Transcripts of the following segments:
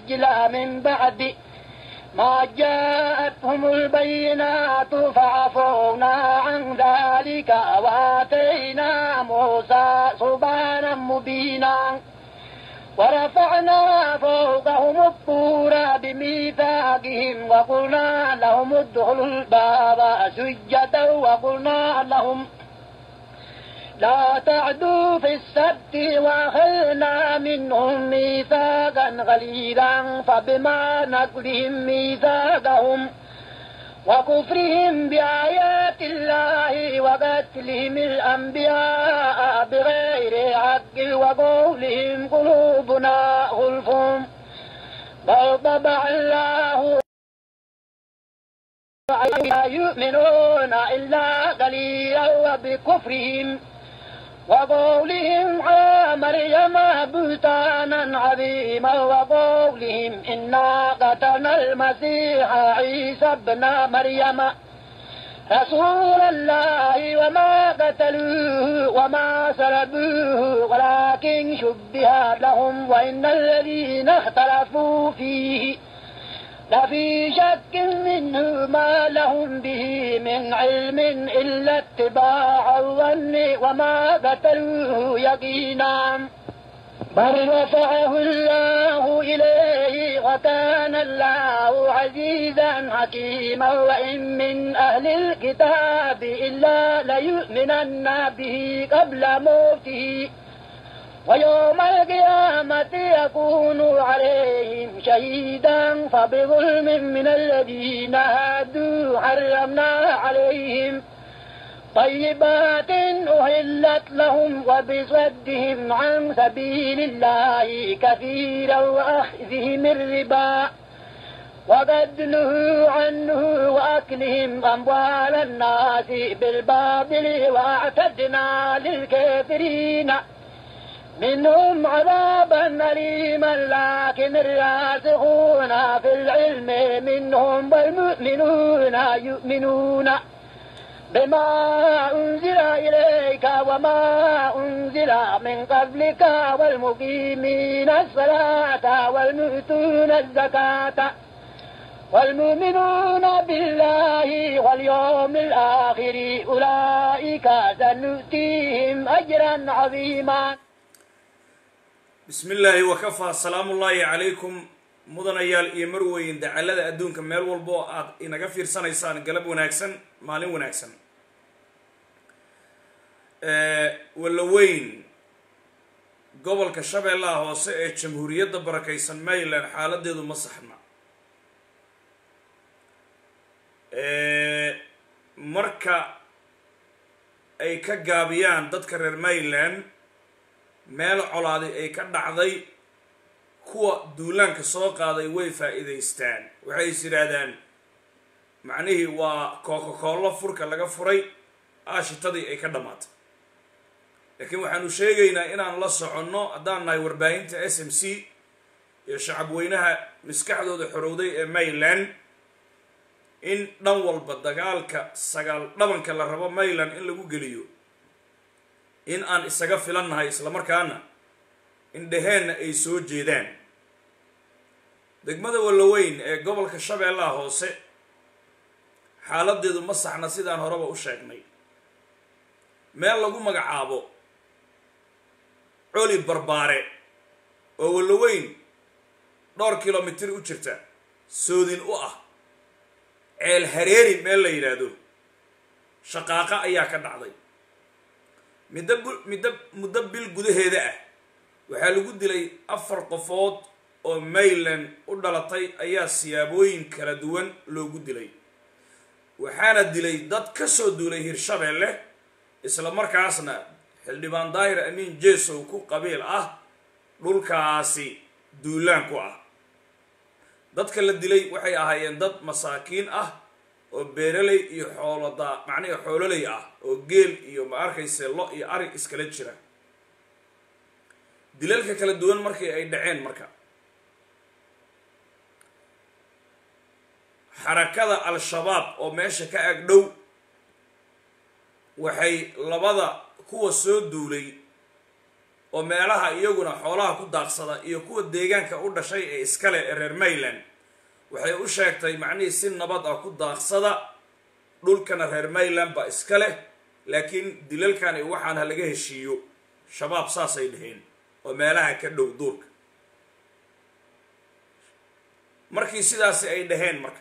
العجل من بعد ما جاءتهم البينات فعفونا عن ذلك وآتينا موسى سبحانا مبينا ورفعنا فوقهم الطور بميثاقهم وقلنا لهم ادخلوا الباب سجدا وقلنا لهم لا تعدوا في السبت وأخذنا منهم ميثاقا غليظا فبما نقلهم ميثاقهم وكفرهم بآيات الله وقتلهم الأنبياء بغير حق وقولهم قلوبنا غلف بل طبع الله لا يؤمنون إلا قليلا وبكفرهم وقولهم على مريم بهتانا عظيما وقولهم إنا قتلنا المسيح عيسى ابن مريم رسول الله وما قتلوه وما سلبوه ولكن شبه لهم وإن الذين اختلفوا فيه لفي شك منه ما لهم به من علم إلا اتباع الظن وما قتلوه يقينا بل رفعه الله إليه وكان الله عزيزا حكيما وإن من أهل الكتاب إلا ليؤمنن به قبل موته ويوم القيامة يكون عليهم شهيدا فبظلم من الذين هادوا حرمنا عليهم طيبات أهلت لهم وبصدهم عن سبيل الله كثيرا وأخذهم الربا وقد نهوا عنه وأكلهم أموال الناس بالباطل وأعتدنا للكافرين منهم عذابا أليما لكن الراسخون في العلم منهم والمؤمنون يؤمنون بما أنزل إليك وما أنزل من قبلك والمقيمين الصلاة والمؤتون الزكاة والمؤمنون بالله واليوم الآخر أولئك سنؤتيهم أجرا عظيما bismi illaahi wakafaa salaamu ullaahi calaykum mudanayaal iyo marweyn dacalada adduunka meel walba oo aad inaga fiirsanaysaan galab wanaagsan maalin wanaagsan wallaweyn gobolka shabeellaha hoose ee jamhuuriyadda barakaysan maryland xaaladeedu ma saxna marka ay ka gaabiyaan dadka reer maryland meel colaaday ay ka dhacday kuwa duulaanka soo qaaday way faa'iidaystaan waxay is yidhaahdaan macnihii waa kookakoollo furka laga furay aashitadii ay ka dhammaatay laakiin waxaanu sheegaynaa inaan la soconno haddaan nahay warbaahinta s m c iyo shacab weynaha maskaxdooda xorowday ee maryland in dhan walba dagaalka sagaal dhabanka la rabo maryland in lagu geliyo in aan isaga filannahay islamarkaana indhaheenna ay soo jeedaan degmada wallaweyn ee gobolka shabeellaha hoose xaaladeedu ma saxna sidaan horeba u sheegnay meel lagu magacaabo coli barbaare oo wallaweyn dhowr kilomitir u jirta soodin u ah ceel hareeri meel la yidhaahdo shaqaaqa ayaa ka dhacday middo middo muddo bil gudaheeda ah waxaa lagu dilay afar qofood oo maryland u dhalatay ayaa siyaabooyin kala duwan loogu dilay waxaana dilay dad ka soo duulay hirshabeelle isla markaasna xildhibaan daahir amiin jesow ku qabiil ah dhulkaasi duulaan ku ah dadka la dilay waxay ahaayeen dad masaakiin ah oo beeraley iyo xooloda macnihi xoololey ah oo geel iyo ma arkayse lo iyo arig iskala jira dilalka kala duwan markii ay dhaceen marka xarakada al-shabaab oo meesha ka ag dhow waxay labada kuwa soo duulay oo meelaha iyaguna xoolaha ku daaqsada iyo kuwa deegaanka u dhashay ee iskale ee reer mayland waxay u sheegtay macnihii si nabad ah ku daaqsada dhulkana reer mayland baa iska leh laakiin dilalkani waxaan ha laga heshiiyo shabaab saasay dhaheen oo meelaha ka dhow duurka markii sidaasi ay dhaheen marka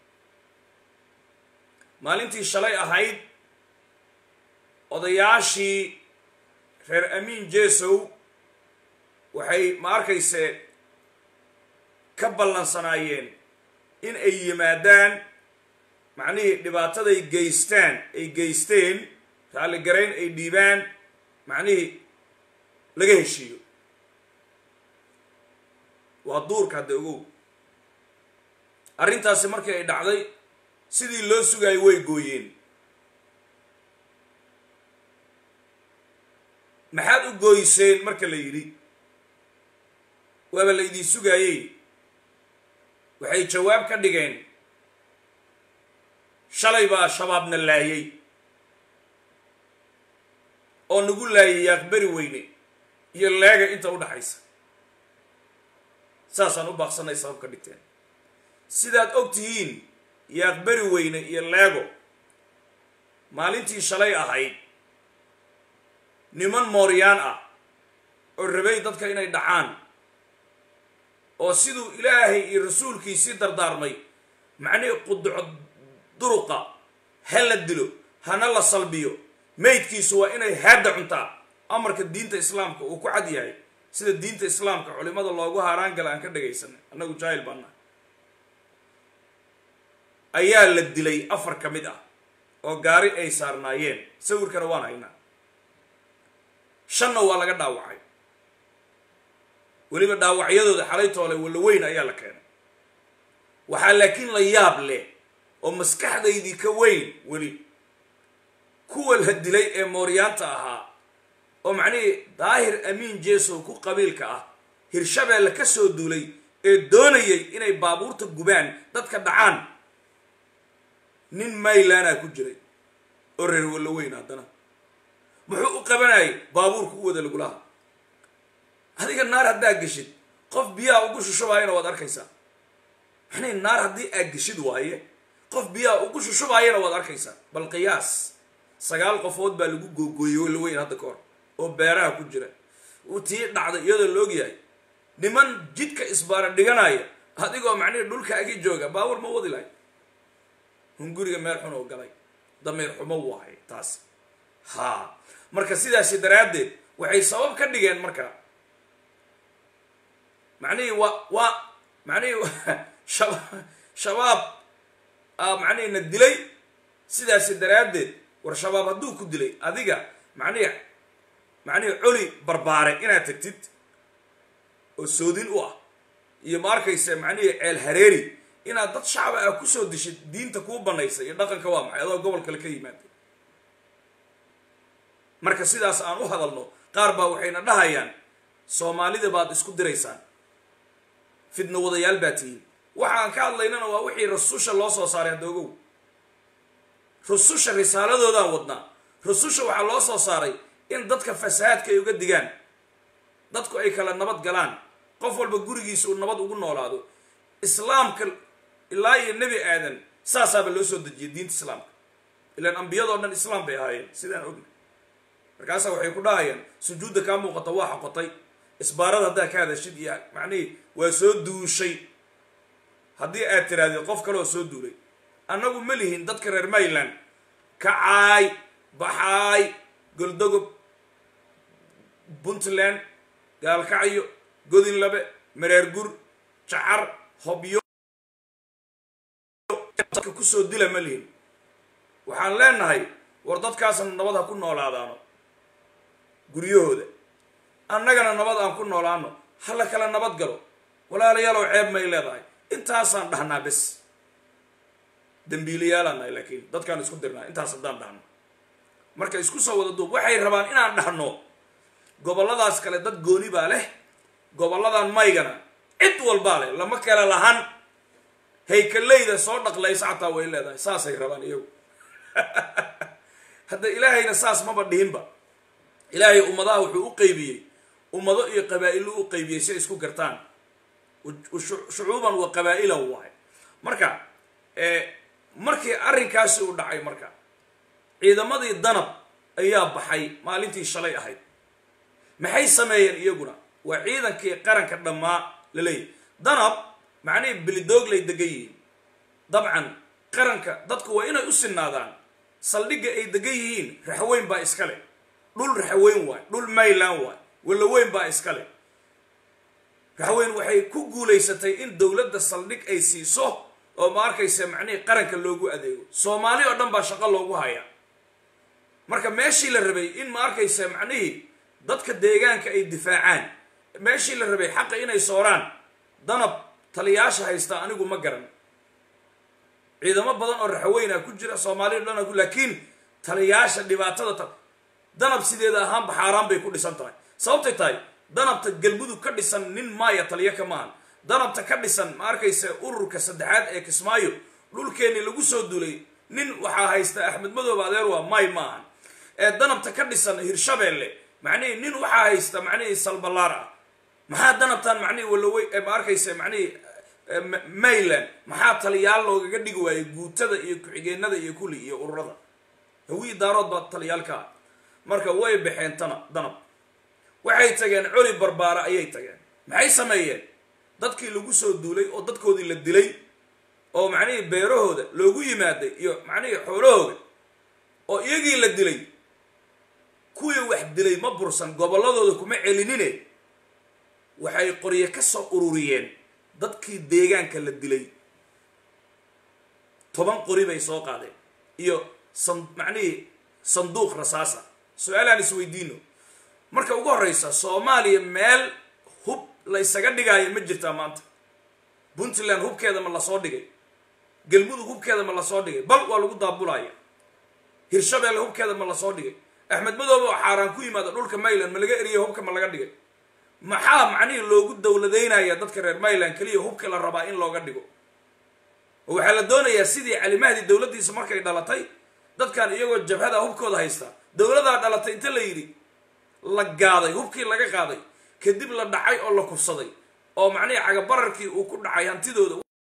maalintii shalay ahayd odayaashii reer amiin jesow waxay ma arkayse ka ballansanaayeen in ay yimaadaan macnihii dhibaataday geystaan ay geysteen raalligarayn ay dhiibaan macnihii laga heshiiyo waa duurka hadda ogow arrintaasi markii ay dhacday sidii loo sugaayay way gooyeen maxaad u gooyseen marka la yidhi waaba la idiin sugaayey waxay jawaab ka dhigeen shalay baa shabaabna laayay oo nagu laayay yaaqberi weyne iyo leega inta u dhaxaysa saasaan u baaqsanay sabab ka dhigteen sidaad og tihiin yaaqberi weyne iyo leego maalintii shalay ahayd niman mooryaan ah oo rabay dadka inay dhacaan oo siduu ilaahay iyo rasuulkiisii dardaarmay macnihii quduco duruqa ha la dilo hana la salbiyo maydkiisu waa inay haadda cuntaa amarka diinta islaamka uu ku cad yahay sida diinta islaamka culimada loogu haaraan gala aan ka dhagaysanay annagu jaahil baana ayaa la dilay afar ka mid ah oo gaari ay saarnaayeen sawirkana waan haynaa shanna waa laga dhaawacay weliba dhaawacyadooda xalay toole walaweyn ayaa la keenay waxaa laakiin la yaab leh oo maskaxdaydii ka weyn weli kuwa la dilay ee mooryaanta ahaa oo macnihii daahir amiin jesow ku qabiilka ah hirshabeelle ka soo duulay ee doonayay inay baabuurta gubaan dadka dhacaan nin maylaana ku jiray oo reer walaweyn haddana muxuu u qabanayay baabuurka u wada lagulaha adiga naar haddaa geshid qof biyaha ugu shushubaayana waad arkaysaa maxnay naar haddii aad geshid waaye qof biyaha ugu shushubaayana waad arkaysaa bal qiyaas sagaal qofood baa lagu googooyey walaweyn hadda ka hor oo beeraha ku jira uu tii dhacday iyadoo la ogyahay niman jidka isbaara dhiganaya adigoo macnihi dhulka agi jooga baawur ma wadi lahay hunguriga meel xun oo galay damiir xumo waahay taas haa marka sidaasi daraaddeed waxay sabab ka dhigeen marka macnihii waa waa macnihii shaba shabaab macnihii na dilay sidaasi daraaddeed war shabaab hadduu ku dilay adiga macnihi macnihii coli barbaare inaad tagtid oo soodin u ah iyo ma arkaysa macnihii ceel hareeri inaad dad shacba ah kusoo dishid diinta kuu banaysa iyo dhaqanka waa maxay adoo gobol kale ka yimaada marka sidaas aan u hadalno qaar baa waxayna dhahayaan soomaalida baad isku diraysaan fidno wadayaal baa tihiin waxaan ka hadlaynana waa wixii rasusha loo soo saaray hadda ogow rususha risaaladoodaan wadnaa rususha waxaa loo soo saaray in dadka fasahaadka ay uga digaan dadku ay kala nabad galaan qof walba gurigiisa uu nabad ugu noolaado islaamka ilaa iyo nebi aadan saasaaba loo soo dejiyay diinta islaamka ilaan ambiyadoo dhan islaam bay ahaayeen sidaan ogna markaasaa waxay ku dhahayaan sujuudda kaa muuqata waa xoqotay isbaarada haddaa ka hadashid iyo macnihii waa soo duushay haddii aad tirahdid qof kaleoo soo duulay annagu ma lihin dadka reer mayland kacaay baxaay goldogob puntland gaalkacyo godinlabe mareer gur jacar hobyo dadka kusoo dila ma lihin waxaan leenahay war dadkaasna nabad ha ku noolaadaano guryahooda annagana nabad aan ku noolaano ha la kala nabad galo walaalayaalow ceeb may leedahay intaasaan dhahnaa bes dambiilayaalaan nahay laakiin dadkaan isku dirnaa intaas haddaan dhahno marka isku soo wada duub waxay rabaan inaan dhahno gobolladaas kale dad gooni baa leh gobolladan maygana cid walbaa leh lama kala lahan haykaleyda soo dhaqlaysa xataa way leedahay saasay rabaan iyagu hadda ilaahayna saas maba dhihinba ilaahay ummadaha wuxuu u qeybiyey ummado iyo qabaa'ilo u qaybiyey si ay isku gartaan shucuuban wa qabaa'ilan waay marka markii arrinkaasi uu dhacay marka ciidamadii danab ayaa baxay maalintii shalay ahayd maxay sameeyeen iyaguna waa ciidankii qaranka dhammaa la leeyahy danab macnihii bilidooglay degan yihiin dabcan qaranka dadku waa inay u sinaadaan saldhigga ay degan yihiin raxweyn baa iska leh dhul raxweyn waay dhul mayland waay walaweyn baa iska leh raxweyn waxay ku guulaysatay in dowladda saldhig ay siiso oo ma arkaysa macnihii qaranka loogu adeego soomaali oo dhan baa shaqo loogu hayaa marka meeshii la rabay in ma arkaysa macnihii dadka deegaanka ay difaacaan meeshii la rabay xaqa inay sooraan danab taliyaasha haysta anigu ma garan ciidamo badan oo raxweynaa ku jira soomaaliya dhan ku laakiin taliyaasha dhibaatada ta danab sideeda ahaanba xaaraan bay ku dhisan tahay sababtay tahay danabta galmudug ka dhisan nin maaya taliya ka maahan danabta ka dhisan ma arkaysa ururka saddexaad ee kismaayo dhulkeennii lagu soo duulay nin waxaa haysta axmed madoob adeer waa may maahan ee danabta ka dhisan hirshabeelle macnihii nin waxaa haysta macnihii salbalaar ah maxaa danabtan macnihii walawey ma arkaysa macnihii mayland maxaa taliyaal loogaga dhigi waayey guutada iyo ku-xigeenada iyo kulli iyo ururada hawii daarood baa taliyaalka ah marka way baxeen tana danab waxay tageen coli barbaara ayay tageen maxay sameeyeen dadkii lagu soo duulay oo dadkoodii la dilay oo macnihii beerahooda loogu yimaaday iyo macnihii xoolahooda oo iyagii la dilay kuwii wax dilay ma bursan gobolladooda kuma celinine waxay qorye ka soo ururiyeen dadkii deegaanka la dilay toban qori bay soo qaadeen iyo san macnihii sanduuq rasaasa su-aalaan isweydiino marka ugu horreysa soomaaliya meel hub la ysaga dhigaayo ma jirtaa maanta puntland hubkeeda ma lasoo dhigay galmudug hubkeeda ma lasoo dhigay bal waa lagu daabulaya hirshabeelle hubkeeda ma lasoo dhigay axmed madoobe oo xaaraan ku yimaada dhulka mayland ma laga eriya hubka ma laga dhigay maxaa macnihii loogu dowladeynaya dadka reer mayland keliya hubka la rabaa in looga dhigo oo waxaa la doonayaa sidii calimahdi dowladdiisa markay dhalatay dadkan iyagoo jabhada hubkooda haysta dowladaa dhalatay inta la yidhi la gaaday hubkii laga qaaday kadib la dhacay oo la kufsaday oo macnihii cagabararkii uu ku dhacay hantidooda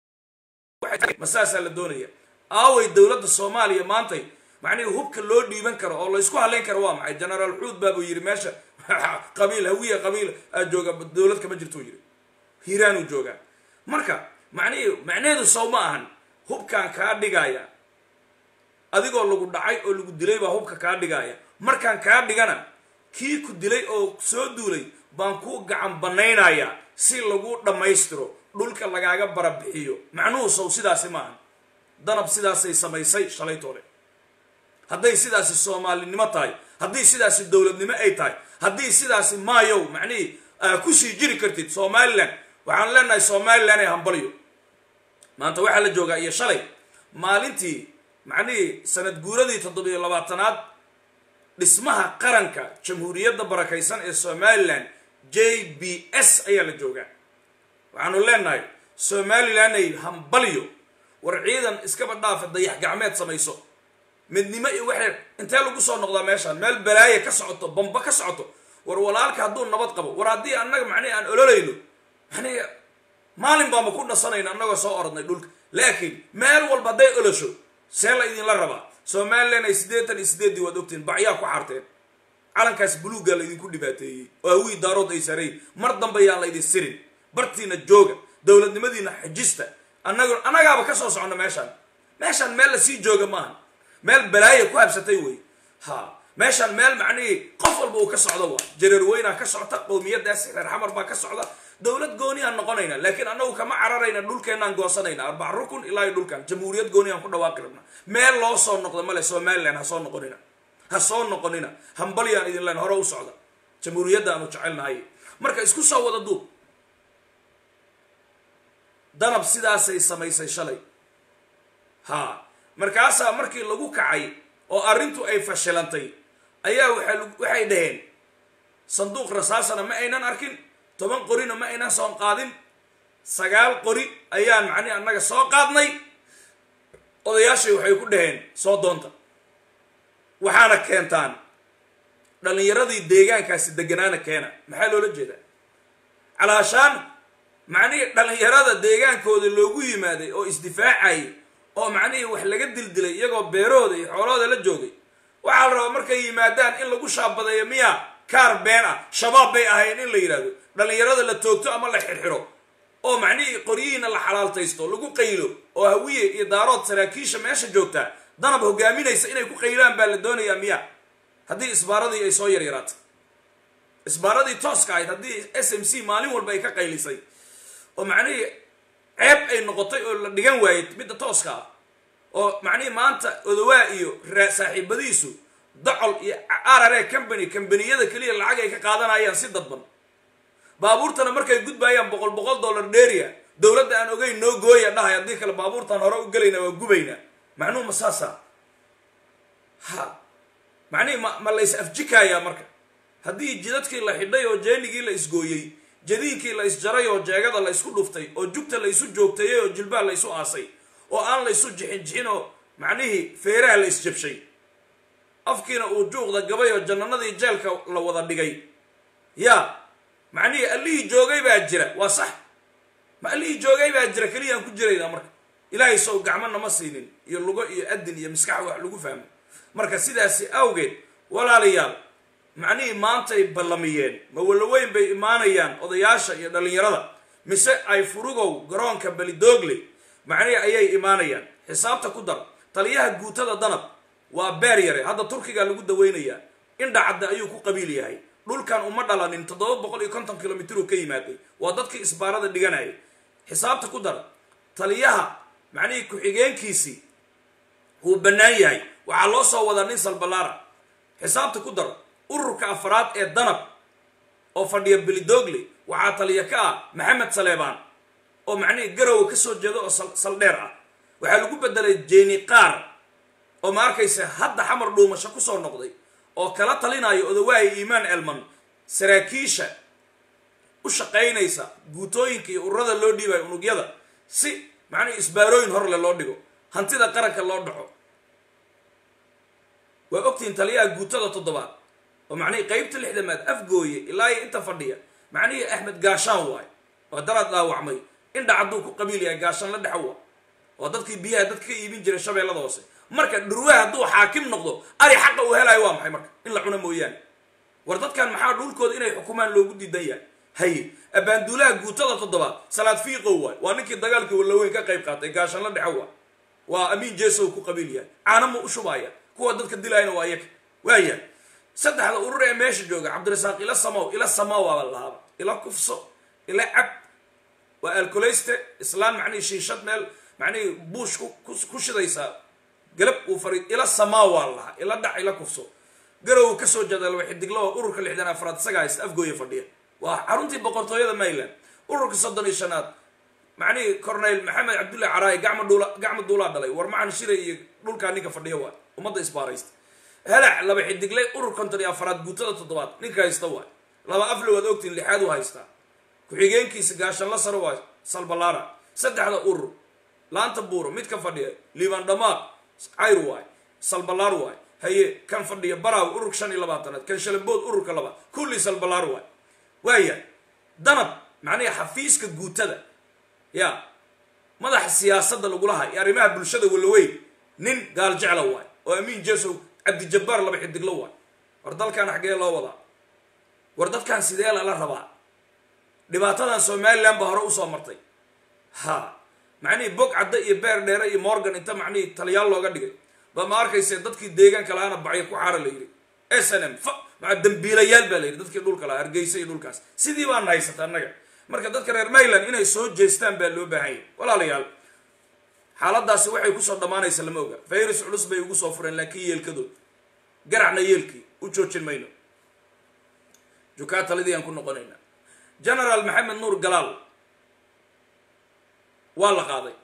ma saasaa la doonaya aaway dowladda soomaaliya maantay macnihii hubka loo dhiiban karo oo la ysku halayn karo waa maxay genaraal xuud baabuu yidhi meesha qabiil hawiya qabiil aa jooga dowlad kama jirtuu yidhi hiiraanuu joogaa marka macnihii macnaheedu sow ma ahan hubkaan kaa dhigaya adigoo lagu dhacay oo lagu dilay baa hubka kaa dhigaya markaan kaa dhigana kii ku dilay oo soo duulay baan ku gacan banaynayaa si lagu dhammaystiro dhulka lagaaga barabixiyo macnuhu sow sidaasi maahan danab sidaasay samaysay shalaytoole hadday sidaasi soomaalinimo tahay haddii sidaasi dowladnimo ay tahay haddii sidaasi maayow macnihii aa kusii jiri kartid somalilan waxaan leenahay somalilan ee hambalyo maanta waxaa la joogaa iyo shalay maalintii macnihii sanad guuradii toddobiyo labaatanaad dhismaha qaranka jamhuuriyadda barakaysan ee somalilan j b s ayaa la joogaa waxaanu leenahay somalilanay hambalyo war ciidan iskaba dhaafa dayax gacmeed samayso midnimo iyo waxay intee lagu soo noqdaa meeshaan meel balaaya ka socoto bamba ka socoto war walaalka hadduu nabad qabo war haddii annaga macnihi aan ololayno macnihi maalin baama ku dhasanayno annagoo soo orodnay dhulka laakiin meel walba hadday olosho see la idinla rabaa somalilan ay siddeetan iyo siddeeddii waad ogtiin bacyaa ku xaarteen calankaas buluuggaa laydinku dhibaateeyey oo hawii daarood ay sareeyey mar dambe yaan la idin sirin bartiina jooga dowladnimadiina xajista annaga annagaaba ka soo soconno meeshaan meeshaan meel lasii jooga maaha meel balaaya ku habsatay wey ha meeshaan meel macnihii qof walba uu ka socdo waa jareer weynaa ka socta qowmiyadaas reer xamar baa ka socda dowlad gooniaan noqonayna laakiin annagu kama cararayna dhulkeenaan goosanayna arbac rukun ilaa iyo dhulkan jamhuuriyad gooniaan ku dhawaaqi rabna meel loo soo noqda male somalilan ha soo noqonina ha soo noqonina hambalyaan idin len hore u socda jamhuuriyadda aanu jecelnahay marka isku soo wada duub danab sidaasay samaysay shalay ha markaasaa markii lagu kacay oo arrintu ay fashilantay ayaa waa waxay dhaheen sanduuq rasaasana ma aynan arkin toban qorina ma aynan soo qaadin sagaal qori ayaan macnihi annaga soo qaadnay odayaashay waxay ku dhaheen soo doonta waxaana keentaan dhallinyaradii deegaankaasi deganaana keena maxaa loola jeedaa calaashaan macnihii dhallinyarada deegaankooda loogu yimaaday oo isdifaacayay oo macnihii wax laga dildilay iyagoo beerahooda iyo xoolahooda la joogay waxaa la rabaa markay yimaadaan in lagu shaabadeeyo miya kaar been ah shabaab bay ahayn in la yidhahdo dhallinyarada la toogto ama la xirxiro oo macnihii qoryihiina la xalaaltaysto lagu qaylo oo hawiye iyo daarood saraakiisha meesha joogtaa danab hogaaminaysa inay ku qaylaan baa la doonayaa miya haddii isbaaradii ay soo yaryaraatay isbaaradii tooska ahayd haddii s m c maalin walba ay ka qaylisay oo macnihii ceeb ay noqotay oo la dhigan waayey midda tooska ah oo macnihii maanta odawaa iyo saaxiibadiisu docol iyo arare company kambaniyada keliya lacag ay ka qaadanayaan si dadban baabuurtana markay gudbayaan boqol boqol dollar dheria dowladda aan ogeyn noo gooya dhahay haddii kale baabuurtaan hore u gelayna waa gubaynaa macnuhu ma saasa ha macnihii ma ma lays afjikayaa marka haddii jidadkii la xidhay oo jeenigii la isgooyey jadiinkii la isjaray oo jeegada la isku dhuftay oo jugta la isu joogteeyey oo jilbaha la isu aasay oo aan la isu jixin jixin oo macnihii feeraha la isjabshay afkiina uu juuqda gabay oo jannanadii jeelka la wada dhigay yaa macnihii allihii joogay baa jira waa sax ma allihii joogay baa jira keliyaan ku jiraynaa marka ilaahay sow gacmo nama siinin iyo lugo iyo adin iyo maskax wax lagu fahmo marka sidaasi awgeed walaalayaal macnihii maantay ballamiyeen ma walaweyn bay imaanayaan odayaasha iyo dhallinyarada mise ay furugow garoonka belidoogle macnihii ayay imaanayaan xisaabta ku dar taliyaha guutada danab waa beer yare hadda turkiga lagu daweynayaa indhacadda ayuu ku qabiil yahay dhulkan uma dhalanin toddoba boqol iyo konton kilomitr uu ka yimaaday waa dadkii isbaarada dhiganayay xisaabta ku dar taliyaha macnihii ku-xigeenkiisii uu bannaan yahay waxaa loo soo wadaa nin salbalaara xisaabta ku dar ururka afraad ee danab oo fadhiya belidoogle waxaa taliya ka ah maxamed saleebaan oo macnihii garowa ka soo jeeda oo saldheer ah waxaa lagu bedelay jeeni qaar oo ma arkaysa hadda xamar dhuumasho kusoo noqday oo kala talinayo odawaahi iimaan elman saraakiisha u shaqaynaysa guutooyinka iyo ururada loo dhiibayo unugyada si macnihii isbaarooyin horle loo dhigo hantida qaranka loo dhaco waa ogtihiin taliyaha guutada toddobaad oo macnihii qeybta lixdamaad afgooye ilaa iyo inta fadhiya macnihii axmed gaashaan waayo oo daraad dhaawacmay indha cadduu ku qabiil yahay gaashaan la dhexo waa oo dadkii biyaha dadka ka iibin jiray shabeellada hoose marka dhurwaha hadduu xaakim noqdo ari xaqa uu helayo waa maxay marka in la cuno mooyaane war dadkan maxaa dhulkooda inay xukumaan loogu diidan yahay haye abaanduulaha guutada toddobaad salaad fiiqow waay waa ninkii dagaalkii wallaweyn ka qayb qaatay gaashaan la dhexo waa waa amiin jeesow ku qabiil yahay caanama u shubaya kuwa dadka dilayna waa iyaga waaya saddexda urur ee meesha jooga cabdirasaaq ila samaw ila samaw waaba lahaaba ila kufso ila cab waa alkoleyste islaan macnihii shiishad meel macnihii buush ku shidaysaa galab uu fari ila samaa waa lahaa ila dhac ila kufso garow ka soo jeeda laba xidiglo oo ururka lixdan afraad isaga haysta afgooya fadhiya waa xaruntii boqortooyada mayland ururka soddon iyo shanaad macnihii corneyl maxamed cabdullahi caraayi gacma dhuula gacma duulaa dhalay war macan shiray iyo dhulkaa ninka fadhiya waa ummadda isbaaraysta halac laba xidigle urur konton iyo afraad guutada toddobaad ninka haysta waay laba afle waad ogtiin lixaad u haystaa ku-xigeenkiisa gaashanla saro waa salbalaara saddexda urur laanta buuro mid ka fadhiya liibaan dhamaaq cayr waay salbalaar waay haye kan fadhiya baraaw ururka shan iyo labaatanaad kan shalambood ururka labaad kulli salbalaar waay waaya danab macnihi xafiiska guutada ya madaxa siyaasadda lagulahay iyo arrimaha bulshada walaweyn nin gaal jecla waay oo amiin jesow cabdijabbaar laba xidiglo waay war dalkan xaggee loo wadaa war dadkan sidee lala rabaa dhibaatadan somalilan baa hore usoo martay ha macnihii bog cadda iyo beer dheere iyo morgan inta macnihii taliyaal looga dhigay ba ma arkayse dadkii deegaanka lahaana bacyo ku xaara la yidhi s n m maa dambiilayaal baa la yidhi dadkii dhulka lahaa hargeysa iyo dhulkaas sidii baana haysata annaga marka dadka reer mayland inay soo jeestaan baa loo baahan yahy walaalayaal xaaladaasi waxay kusoo dhammaanaysa lama oga virus culus bay ugu soo fureen laakiin yeelkadood garacna yeelkii u joojin mayno jukaa talidii aan ku noqonayna generaal maxamed nuur galaal waa la qaaday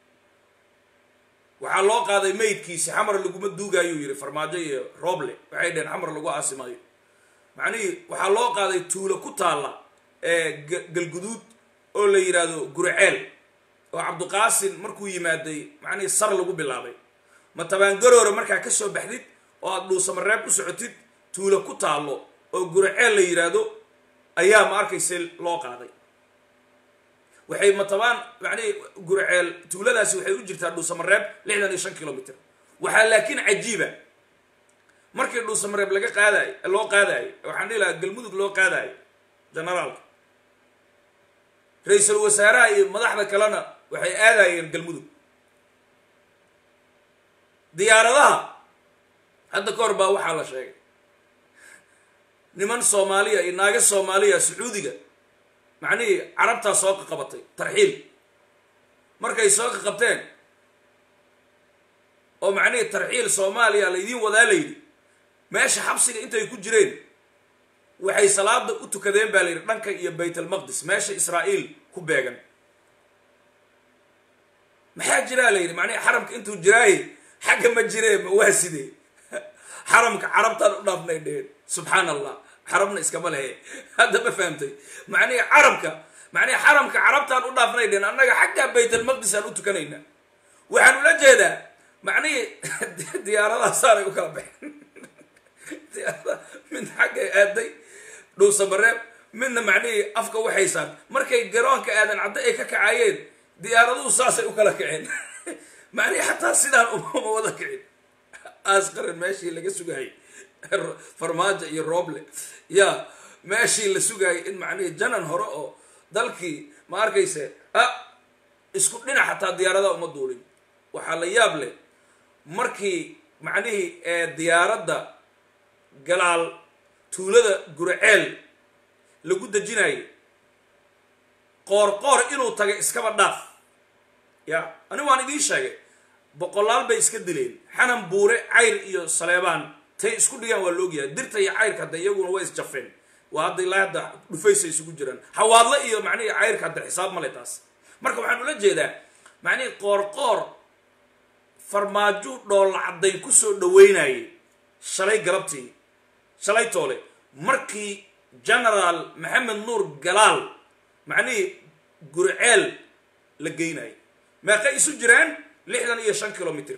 waxaa loo qaaday maydkiisi xamar laguma duugaayuu yidhi farmaajo iyo rooble waxay dheheen xamar lagu aasimaayo macnihii waxaa loo qaaday tuulo ku taalla ee galguduud oo la yidhaahdo guriceel oo cabdiqaasin markuu yimaaday macnihii sar lagu bilaabay ma tabaangaroora markaa ka soo baxdid oo aada dhuusamareeb u socotid tuulo ku taallo oo guraceel la yidhaahdo ayaa ma arkayse loo qaaday waxay matabaan macnihi guraceel tuuladaasi waxay u jirtaa dhuusamareeb lixdan iyo shan kilomitr waxaa laakiin cajiiba markii dhuusamareeb laga qaadayo loo qaadayo waxaan dhihi lahaa galmudug loo qaadayo generaalka ra-iisul wasaaraha iyo madaxda kalena waxay aadayeen galmudug diyaaradaha hadda ka hor baa waxaa la sheegay niman soomaaliya iyo naaga soomaaliya sacuudiga macnihii carabtaa soo qaqabatay tarxiil markay soo qaqabteen oo macnihii tarxiil soomaaliya laydiin wadaa layidhi meesha xabsiga intay ku jireen waxay salaada u tukadeen baa layidhi dhanka iyo bayt almaqdis meesha israa'iil ku beegan maxaa jiraa la yidhi macnihi xaramka intuu jiraaye xagga ma jiree ma waa sidee xaramka carabtaan u dhaafnay dheheen subxaan allah xarabna iskama lehe hadda ma fahamtay macnihi carabka macnihi xaramka carabtaan u dhaafnay dheheen annaga xaggaa bayt almaqdis aan u tukanayna waxaan ula jeedaa macnihii diyaaradaha saanay u kala baxeen diyaarada mid xaggay aaday dhuusamareeb midna macnihii afka waxaysaan markay garoonka aadan cadda ay ka kacaayeen diyaaraduhu saasay u kala kaceen macnihi xataa sidaan uma wada kicin aasqaran meeshii laga sugayay farmaajo iyo rooble ya meeshii la sugayay in macnihii janan hore oo dalkii ma arkayse a isku dhinac xataa diyaaradaha uma duulin waxaa la yaab leh markii macnihii ee diyaaradda galaal tuulada guraceel lagu dejinayo qoor qoor inuu tagay iskaba dhaaf ya ani waan idiin sheegay boqolaal bay iska dileen xanan buure cayr iyo saleebaan tay isku dhigaan waa laogyahay dirta iyo cayrka hadda iyaguna way isjafeen waa hadda ilaa hadda dhufaysa isugu jiraan hawaadle iyo macnihii cayrka hadda xisaab male taas marka waxaan ula jeedaa macnihii qoor qoor farmaajo dhoolla caddayn kusoo dhaweynayay shalay galabtii shalay toole markii genaraal maxamed nuur galaal macnihii gurceel la geynayo meeqay isu jiraan lixdan iyo shan kilomitr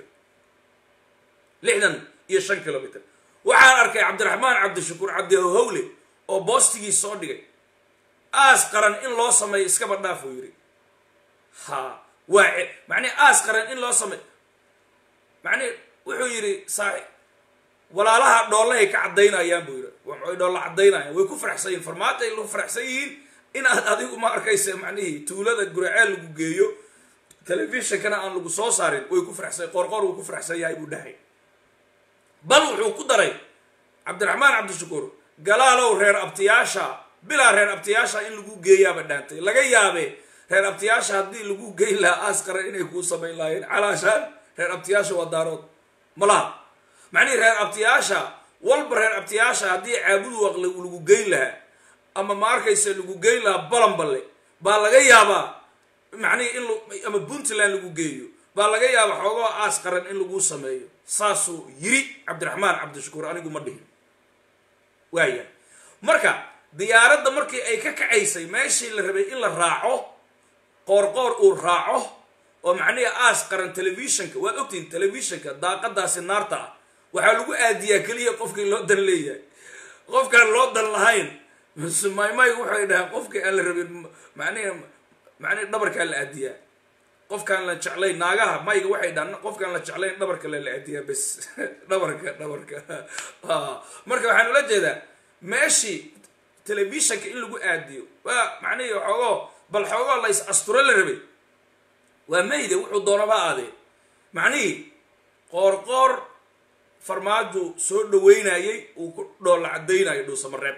lixdan iyo shan kilomitr waxaan arkay cabdiraxmaan cabdishakuur cabdihowle oo boostigii soo dhigay aas qaran in loo sameeyo iskaba dhaaf uu yidhi ha waa macnihi aas qaran in loo sameeyo macnihi wuxuu yidhi saaxi walaalaha dhoolahay ka caddaynayaan buu yidhi way dhoolla caddaynayaan way ku faraxsan yihin farmaajo ay lagu faraxsan yihiin inaad adigu ma arkaysa macnihii tuulada guraceel lagu geeyo telefishonkana aan lagu soo saarin way ku faraxsan qoorqoor wuu ku faraxsan yahay buu dhahay bal wuxuu ku daray cabdiraxmaan cabdishakuur galaalow reer abtiyaasha bilaa reer abtiyaasha in lagu geeyaaba dhaantay laga yaabe reer abtiyaasha haddii lagu geyn lahaa aasqaran inay kuu samayn lahaayeen calaashaan reer abtiyaasha waa daarood malaha macnihii reer abtiyaasha walba reer abtiyaasha haddii caabudu waqle lagu geyn lahaa ama ma arkaysa lagu geyn lahaa balanballe baa laga yaabaa macnihii in ama puntland lagu geeyo baa laga yaabaa xoogoo aas qaran in lagu sameeyo saasuu yiri cabdiraxmaan cabdishakuur anigu ma dhihin waaya marka diyaaradda markii ay ka kacaysay meeshii la rabay in la raaco qoorqoor uu raaco oo macnihii aas qaran telefishonka waad ogtihin telefishonka daaqadaasi naarta ah waxaa lagu aadiyaa keliya qofkii loo dan leeyahay qofkaan loo dan lahayn maymay waxay dhahaan qofkii aan la rabin manihi macnihi dhabarkaa la aadiyaa qofkaan la jeclayn naagaha mayga waxay dhahaan qofkaan la jeclayn dhabarka le la aadiyaa bes dhabarka dhabarka marka waxaan ula jeedaa meeshii telefishonka in lagu aadiyo waa macnihii xoogoo bal xoogoo la is asturo la rabay waa mayde wuxuu doonaba aadee macnihii qoorqoor farmaajo soo dhaweynayay uu ku dhoolla caddaynayo dhuusamareeb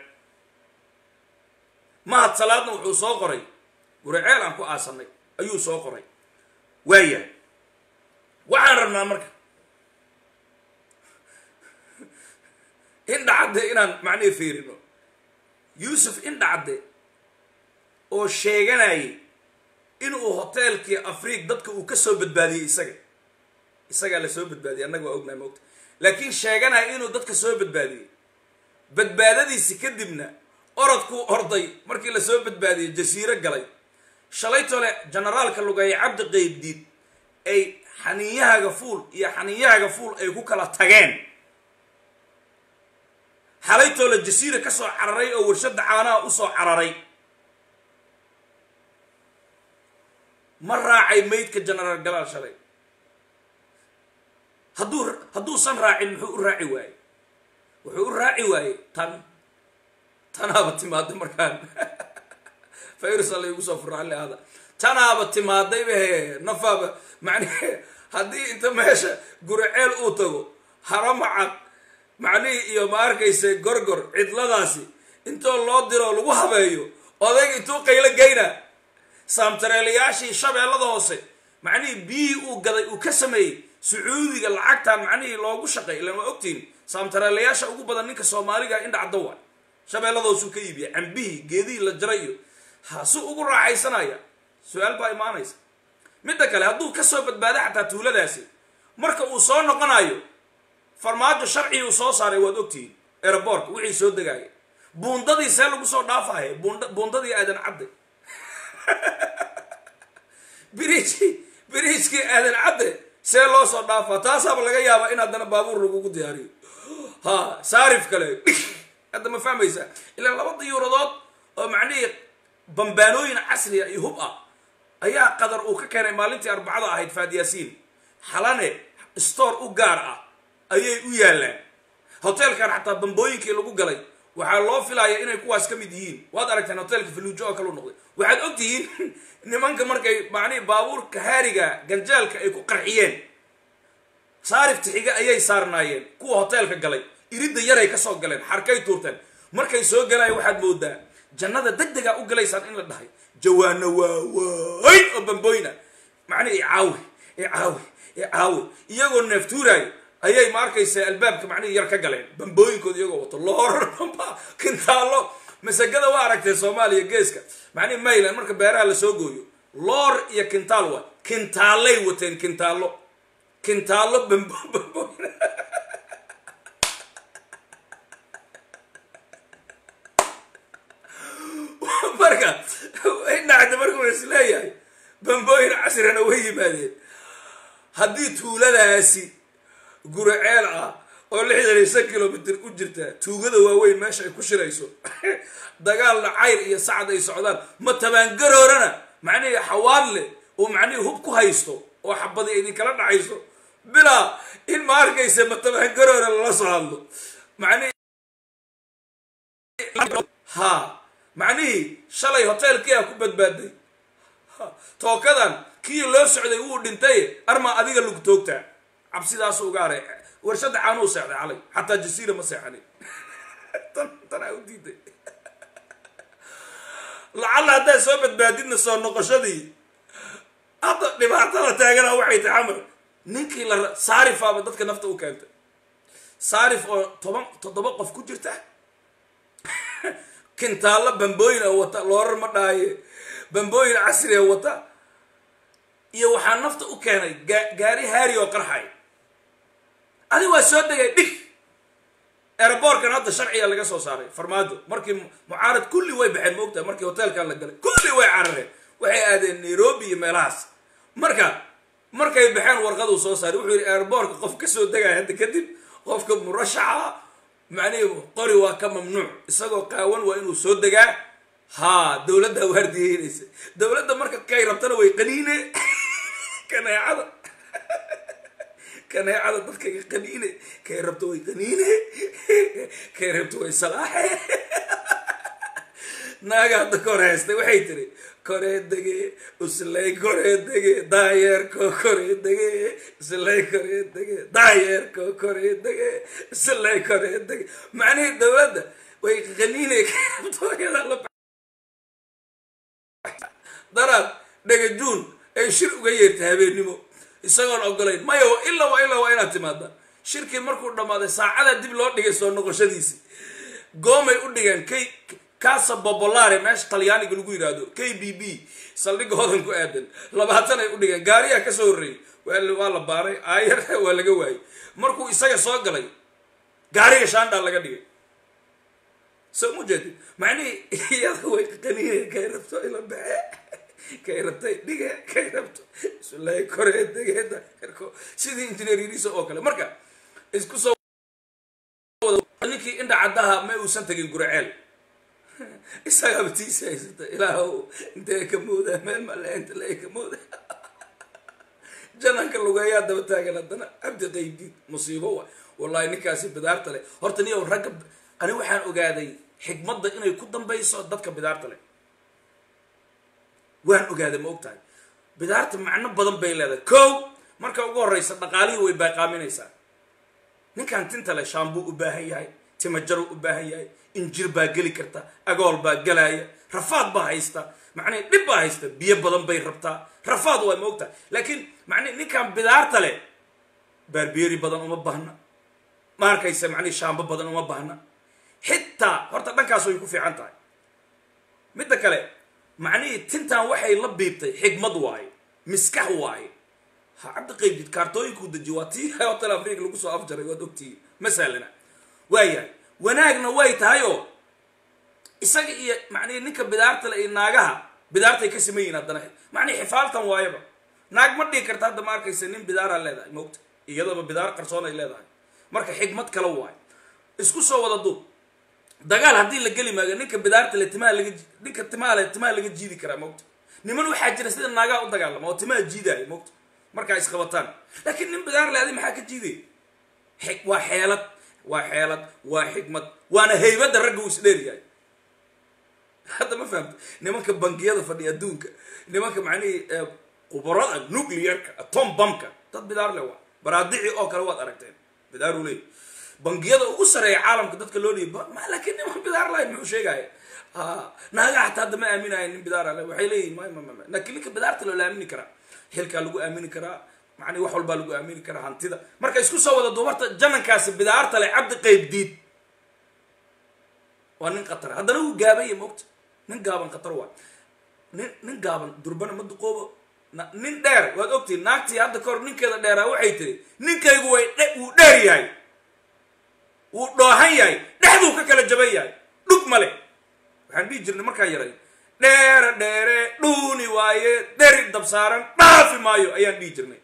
mahad salaadna wuxuu soo qoray guraceel aan ku aasanay ayuu soo qoray waayahay waxaan rabnaa marka indhacadde inaan macnihi fiirino yuusuf indhacadde oo sheeganayay inuu hoteelkii afriig dadka uu ka soo badbaadiyey isaga isagaa la soo badbaadiyey annaga waa ognahay moogta laakiin sheeganaya inuu dadka soo badbaadiyey badbaadadiisi kadibna orodkuu orday markii la soo badbaadiyey jasiiro galay shalaytole generaalka lugeeye cabdi qeybdiid ay xaniinyahaga fuul iyo xaniinyahaga fuul ay ku kala tageen xalaytoo la jasiira ka soo cararay oo warshadda caanaha usoo cararay ma raacay maydka genaraal galaal shalay hadduu hadduusan raacin muxuu u raaci waaye wuxuu u raaci waaye tan tanaaba timaada markaan fayrsa laygu soo furaalli ahda tanaaba timaaday bahe nafaaba macnihi haddii inta meesha guriceel uu tago haramacad macnihii iyo ma arkayse gorgor cidladaasi intoo loo diroo lagu habeeyo odayga intuu qaylo geyna saamtareelayaashii shabeellada hoose macnihii biyihii uu gaday uu ka sameeyey sacuudiga lacagtan macnihii loogu shaqeey ilan waa ogtiin saamtareelayaasha ugu badan ninka soomaaliga indhacda waa shabeellada hoosuu ka iibiya cambihii geedihii la jaray iyo ha su ugu raaxaysanaya su-aal baa imaanaysa midda kale hadduu kasoo badbaado xataa tuuladaasi marka uu soo noqonayo farmaajo sharcii uu soo saaray waad ogtihiin aeroboortka wixii soo degaaya buundadii see lagu soo dhaafaya bund buundadii aadan cadde biriijkii biriijkii aadan cadde see loo soo dhaafaa taasaaba laga yaabaa in haddana baabuur lagugu diyaariyo ha saarif kale hadda ma fahmaysaa ilaa laba diyuuradood oo macnihii bambaanooyin casriya iyo hub ah ayaa qadar uu ka keenay maalintii arbacada ahayd faadyaasiin xalane store u gaar ah ayay u yaallaan hoteelkan xataa bambooyinkii lagu galay waxaa loo filaya inay kuwaas ka mid yihiin waad aragteen hoteelka faluujo oo kalu noqday waxaad og tihiin nimanka markay macnihii baabuurka haariga ganjaalka ay ku qarxiyeen saarifta xiga ayay saarnaayeen kuwa hoteelka galay iridda yaray kasoo galeen xarkay tuurteen markay soo galaya waxaad moodaa jannada deg degaa u galaysaan in la dhahay jawaano waawayn oo bambooyna macnihi icaawi icaawi icaawi iyagoo neeftuuraayo ayay ma arkaysa albaabka macnihii yar ka galeen bambooyinkooda iyagoo wato loor bamba kintaalo masagada waa aragtee soomaaliya geeska macnihi mayland marka beeraha lasoo gooyo loor iyo kintaal waa kintaalay wateen kintaalo kintaalo bambo bambooyin marka indhacda markuu is leeyahay bambooyin casrina way yimaadeen haddii tuuladaasi guriceel ah oo lixdan iyo shan kilomitr u jirta tuugada waaweyn meesha ay ku shirayso dagaalna cayr iyo sacad ay socdaan ma tabaangaroorana macnihii xawaadle oo macnihii hub ku haysto oo xabadi idinkala dhacayso bilaa in ma arkaysa ma tabaangaroora lala soo hadlo macnihi ha macnihii shalay hoteelkii a ku badbaaday tookadan kii loo socday wuu dhintay armaa adiga lagu toogtaa cabsidaasu uga aray warshadda caanuu seexday calay xataa jasiira ma seexanin tanaa u diiday lacalla haddaad soo badbaadidna soo noqoshadii hadda dhibaatada taagana waxay tahay xamar ninkii la saarifaaba dadka nafta u keentay saarif oo toban toddoba qof ku jirta kintaallo bambooyin oo wata loorar ma dhaaye bambooyin casri oo wata iyo waxaa nafta u keenay gaa gaari haari oo qarxay adi waa soo degay dhig aeroboortkan hadda sharciga laga soo saaray farmaajo markii mucaarad kulli way baxeen maogtahay markii hoteelkan la galay kulli way carareen waxay aadeen nairobi iyo meelahaas marka markay baxeen warqaduu soo saaray wuxuu yidhi aeroboortka qof kasoo degaya hadda kadib qofka murashaxa macnihi qori waa ka mamnuuc isagoo qaawan waa inuu soo degaa ha dowladdaa waardiyeynaysa dowladda marka kay rabtana way qaniine kaneecada kaneecada dadka qaniine kay rabto way qaniine kay rabto way salaaxe naaga hadda ka hor haystay waxay tiri koree dege uslay koree dege daayeerko koree dege uslay koree dege daayeerko koree dege uslay koree dege macnihii dowladda way qaniine kay rabto iyada daraad dhagajuun ay shir uga yeertay habeennimo isagoon ogolayn maya ilaa waa ilaa waa inaad timaada shirkii markuu dhammaaday saacada dib loo dhigay soo noqoshadiisi goomay u dhigeen k casa bobolare meesha talyaaniga lagu yidhaahdo k b b saldhigga hodan ku aadan labaatan ay u dhigeen gaariyaa kasoo horreeyey waa la baaray aayar waa laga waayey markuu isaga soo galay gaariga shaandhaa laga dhigay soo mu jeedid macnihii iyada way qaniine kay rabto ila baxe kay rabtay dhige kay rabto isulay koree degeeda sidii injineer yiriso oo kale marka isku soo ninkii indha indhacaddaha ma uusan tegin guriceel isagaaba tiisi haysata ilaahw intee ka mooda meel male inta le ka mooda jananka lugeeyaa daba taagan haddana cabdi qaybdiid musiibo wa wallahi ninkaasi bidaarta leh horta niyow ragga ani waxaan ogaaday xikmadda inay ku dambayso dadka bidaarta leh waan ogaaday ma og tahay bidaarta macno badan bay leedahay kow marka ugu horreysa dhaqaalihii way baaqaaminaysaa ninkan tinta leh shaambuu u baahan yahay timajaru u baahan yahay injir baa geli karta agool baa galaaya rafaad baa haysta macnii dhib baa haysta biyo badan bay rabtaa rafaad waa ma og tahay laakiin macnii ninkan bidaarta leh baarbeeri badan uma baahna ma arkaysa macnii shaambo badan uma baahna xitaa horta dhankaas way ku fiican tahay midda kale macnihii tintan waxay la biibtay xigmad waaye miskax waaye ha cabdi qaybdid kaartooyinkuu dejiye waa tii hotel africa lagu soo afjaray waad ogtihi masalana waayahay wanaagna way tahay oo isaga iyo macnihi ninka bidaarta le iyo naagaha bidaartay ka siman yihin haddana macnihi xifaaltan waayaba naag ma dhigi karta hadda ma arkaysa nin bidaaraa leedahay moogta iyadaba bidaar qarsoon ay leedahay marka xigmad kale waayo isku soo wada duub dagaal haddii la geli maayo ninka bidaarta le timaha laga ninka timaha le timaha laga jiidi karaa moogta niman waxaa jira sida naagaha u dagaalama oo timaha jiidaayo moogta markaa isqabataan laakiin nin bidaar le adi maxaa ka jiiday xig waa xeelad waa xeelad waa xikmad waana haybadda ragga uu isdheeryahay hadda ma fahamta nimanka bangiyada fadhiya adduunka nimanka macnihii qubarada nuclearka atom bamka dad bidaar le waa baraadici oo kale waad aragteen bidaaru leey bangiyada ugu sareeya caalamka dadka loo dhiiba ma laakiin niman bidaar lahayn muxuu sheegaya naaga xataa hadda ma aaminayo nin bidaar le waxay leeyihin ma ma ma laakiin ninka bidaarta loo la aamini karaa xilkaa lagu aamini karaa macnii wax walbaa lagu aamini karaa hantida marka isku soo wada duubarta janankaasi bidaarta le cabdi qayb diid waa nin khatar haddana wuu gaabanya moogta nin gaaban khatar waa nin nin gaaban durbana ma duqoobo nin dheer waad ogtihin naagtii hadda kahor ninkeeda dheeraa waxay tiri ninkaygu way wuu dheer yahay wuu dhoohan yahay dhexduu ka kala jaban yahay dhug male waxaan dhihi jirnay markaa yaray dheere dheere dhuuni waaye deri dabsaaran dhaafi maayo ayaan dhihi jirnay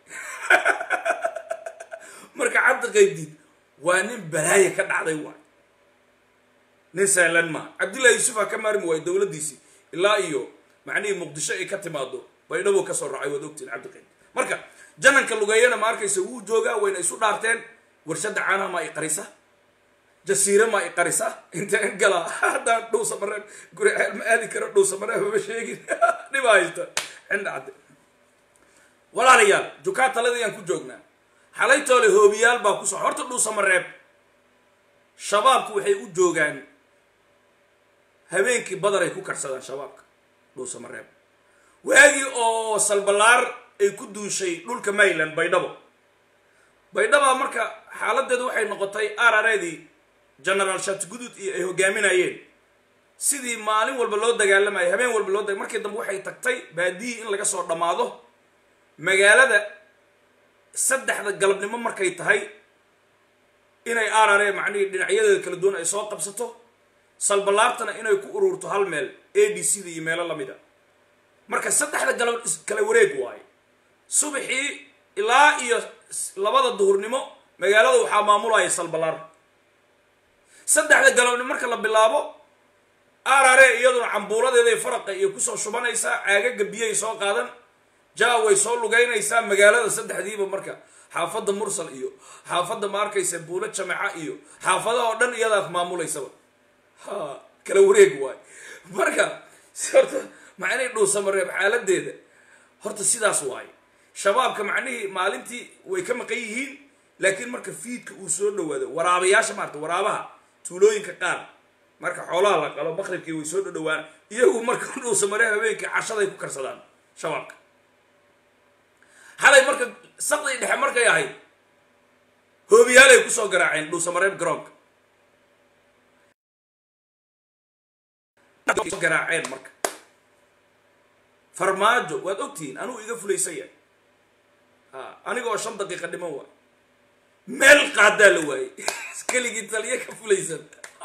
marka cabdi qaybdiid waa nin balaaya ka dhacday waay nin sahlan maa cabdillahi yuusufa ka maarmi waayo dowladdiisii ilaa iyo macnihii muqdisho ay ka timaado baydhabo kasoo raacay waad ogtiin cabdiqayb marka jananka lugeeyana ma arkaysa wuu joogaa wayna isu dhaarteen warshadda caanaha maa i qarisa jasiire maa i qarisa intaan galaa haddaan dhowsa mareeb guri ma aadi karo dhowsa mareeb mama sheegin dhiba haysta cinda cadde walaalayaal jukaa taladayaan ku joognaa xalaytoole hoobiyaal baa kusoo horta dhuusa mareeb shabaabku waxay u joogaan habeenkii badar ay ku karsadaan shabaabka dhuusa mareeb waagii oo salbalaar ay ku duushay dhulka mayland baydhabo baydhabaa marka xaaladeedu waxay noqotay arareedii genaraal shatgudud iyo ay hogaaminayeen sidii maalin walba loo dagaalamayo habeen walba loo daga markii dambe waxay tagtay baadiyii in laga soo dhammaado magaalada saddexda galabnimo markay tahay inay arare macnihii dhinacyadeeda kala duwan ay soo qabsato salbalaartana inay ku ururto hal meel a d c da iyo meelo lamid a marka saddexda galab kala wareeg waayo subaxii ilaa iyo labada duhurnimo magaalada waxaa maamulaya salbalaar saddexda galabnimo marka la bilaabo arare iyaduna cambuuladeeday faraqa iyo kusoo shubanaysaa caagaga biyay soo qaadan jaa way soo lugaynaysaa magaalada saddexdiiba marka xaafadda mursal iyo xaafadda ma arkaysa buulo jamaca iyo xaafadaha oo dhan iyadaa maamulaysaba ha kala wareeg waayo marka horta macnihii dhuusamareeb xaaladeeda horta sidaas waayo shabaabka macnihii maalintii way ka maqan yihiin laakiin marka fiidka uu soo dhawaado waraabayaasha maarata waraabaha tuulooyinka qaar marka xoolaha la qalo maqribkii way soo dhadhawaan iyagu marka dhuusamareeb habeenkii cashaday ku karsadaan shabaabka xalay marka saqdii dhexe markay ahayd hoobiyaalay kusoo garaaceen dhuusamareeb garoonka garaaceen marka farmaajo waad ogtihiin anugu iga fulaysaya ha anigoo shan daqiiqa dhiman waay meel qaadaa la waayey keligii taliya ka fulaysan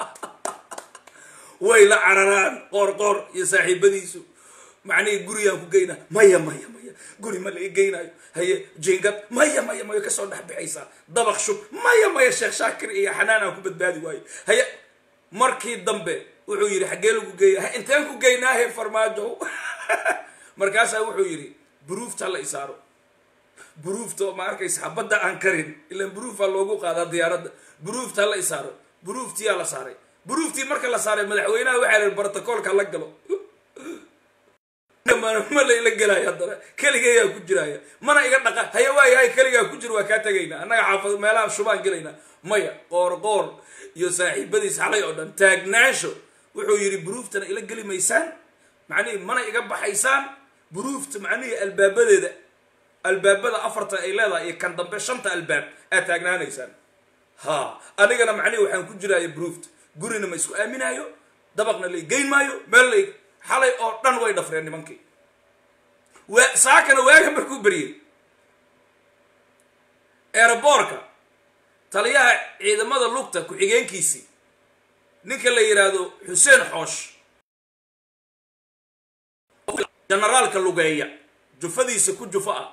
way la cararaan qoor qoor iyo saaxiibadiisu macnihii gurigaan ku geyna maya maya maya guri ma la i geynaayo haye jingad maya maya maya kasoo dhex bixaysaa dabaq shub maya maya sheekh shaakir iyo xanaan aan ku badbaadi waayo haye markii dambe wuxuu yidhi xaggee lagu geeya inteen ku geynaahe farmaajo markaasaa wuxuu yidhi buruufta la isaaro buruufta ma arkaysa xabadda aan karin ilaan buruufaa loogu qaadaa diyaaradda buruufta la isaaro buruuftiyaa la saaray buruuftii marka la saaray madaxweynaha waxaa lihi brotocoolka la galo ma la ila gelaayo haddana keligayaa ku jiraya mana iga dhaqa haya waayahay keligaa ku jir waa kaa tegaynaa annaga xaafad meelaha shubaan gelaynaa maya qoor qoor iyo saaxiibadiis xalay oo dhan taagnaansho wuxuu yidhi buruuftana ila geli maysaan macnihii mana iga baxaysaan buruufta macnihii albaabadeeda albaabada afarta ay leedahay iyo kan dambe shanta albaab aad taagnaanaysaan ha anigana macnihi waxaan ku jiraya buruufta gurina ma isku aaminaayo dabaqna la geyn maayo meel la xalay oo dhan way dhafreen nimankii wa saakana waaga markuu beryey eeraboorka taliyaha ciidamada lugta ku-xigeenkiisii ninka la yidhaahdo xuseen xoosh generaalka lugeeya jufadiisa ku jufo ah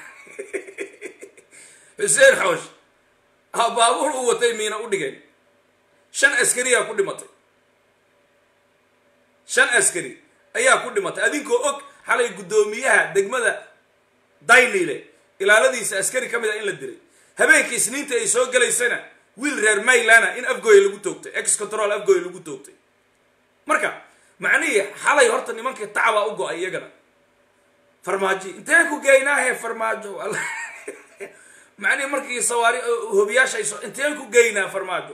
xuseen xoosh ha baabuur u watay miina u dhigeen shan askariyaa ku dhimatay shan askari ayaa ku dhimatay adinkoo og xalay guddoomiyaha degmada daynile ilaaladiisa askari ka mid a in la dilay habeenkii isniinta ay soo gelaysana wiil reer maylana in afgooya lagu toogtay ex control afgooya lagu toogtay marka macnihii xalay horta nimankii tacbaa u go-ay iyagana farmaajo intee ku geynaahe farmaajo macnihii markii sawaari hobiyaasha ay soo inteen ku geynaa farmaajo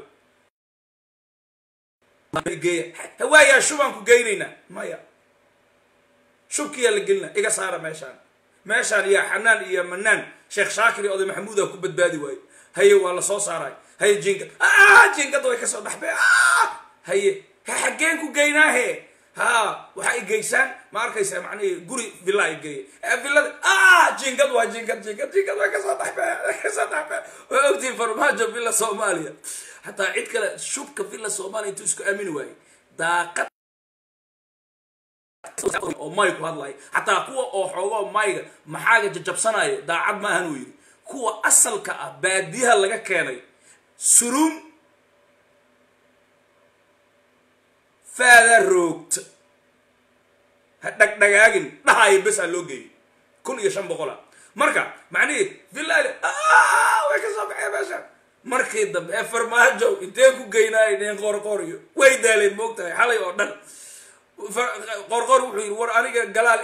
waayaa shubaan ku geynaynaa maya shubkiyaa la gelina iga saara meeshaan meeshaan yaa xanaan iyo manaan sheekh shaakir iyo oday maxamuuda ku badbaadi waayo haye waa la soo saaray haye jinkad jinkadda way kasoo dhaxbe haye xaggeen ku geynaahe ha waxaa i geysaan ma arkaysaa macnihii guri villa i geeya villada jinkad waa jinkad jinkad jinkad way kasoo dhaxbe kasoo dhaxbe waa ogtihin farmaajo villa soomaaliya xataa cid kale shubka villa soomaaliya intuu isku aamini waayey daaqad oo may ku hadlaya xataa kuwa oo xoogoo mayga maxaaga jajabsanaya daacad maahan uu yidhi kuwa asalka ah baadiyaha laga keenay suruum faada roogta ha dhagdhagaagin dhahaayo besaa loo geeyay kun iyo shan boqola marka macnihii villaali way ka soo baxeen meesha markii dambe ee farmaajo intee ku geynaaya dheen qoorqoor iyo way daaleen moogtahay xalay oo dhan qoorqoor wuxuu yidhi war aniga galaal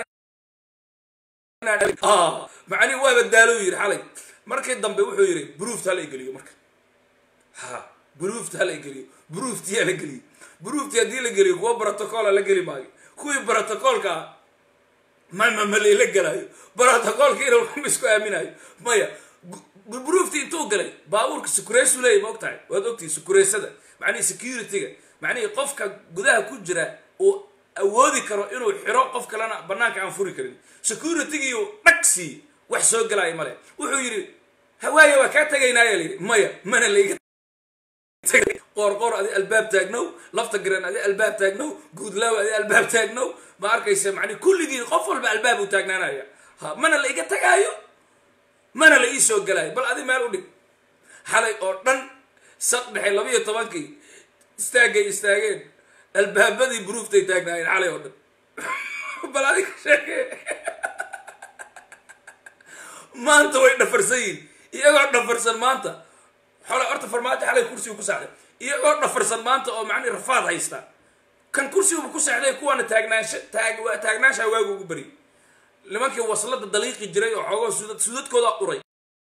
macnihi waaba daalo yidhi xalay markii dambe wuxuu yidhi bruufta hala igeliyo marka ha bruufta hala igeliyo bruuftii hala geliyo bruuftii haddii la geliyo kuwa brotocola la geli maayo kuwii brotocolka ah mama malayla gelayo brotocolkiina ma isku aaminayo maya bruuftii intuu galay baabuurka sukureysu leeya ma og tahay waad ogtihi sukureysada macnihi security-ga macnihii qofka gudaha ku jira uu awoodi karo inuu xiro qof kalena banaanka aan furi karin security-giiu dhagsi wax soo galaayo male wuxuu yidhi hawaaye waa kaa tegaynaaya la yidhi maya mana layga qoorqoor adi albaab taagnow lafta garan adi albaab taagnow guudlaaw adi albaab taagnow ma arkaysa macni kulligii qof walba albaab uu taagnaanaya ha mana la iga tagaayo mana la ii soo galaayo bal adi meel u dhig xalay oo dhan saq dhexe labiiyo tobankii istaagay istaageen albaabadii bruuftay taagnaayeen xalay oo dhan bal adiga sheekee maanta way dhafarsan yihin iyagoo dhafarsan maanta xole horta farmaajo xalay kursigu ku sexday iyagoo dhafarsan maanta oo macnihi rafaad haysta kan kursigu ku sexday kuwaana taagnaansha taag taagnaanshaa waagu ugu bari nimankii waslada daliiqi jiray oo xoogoo sudad sudadkooda uray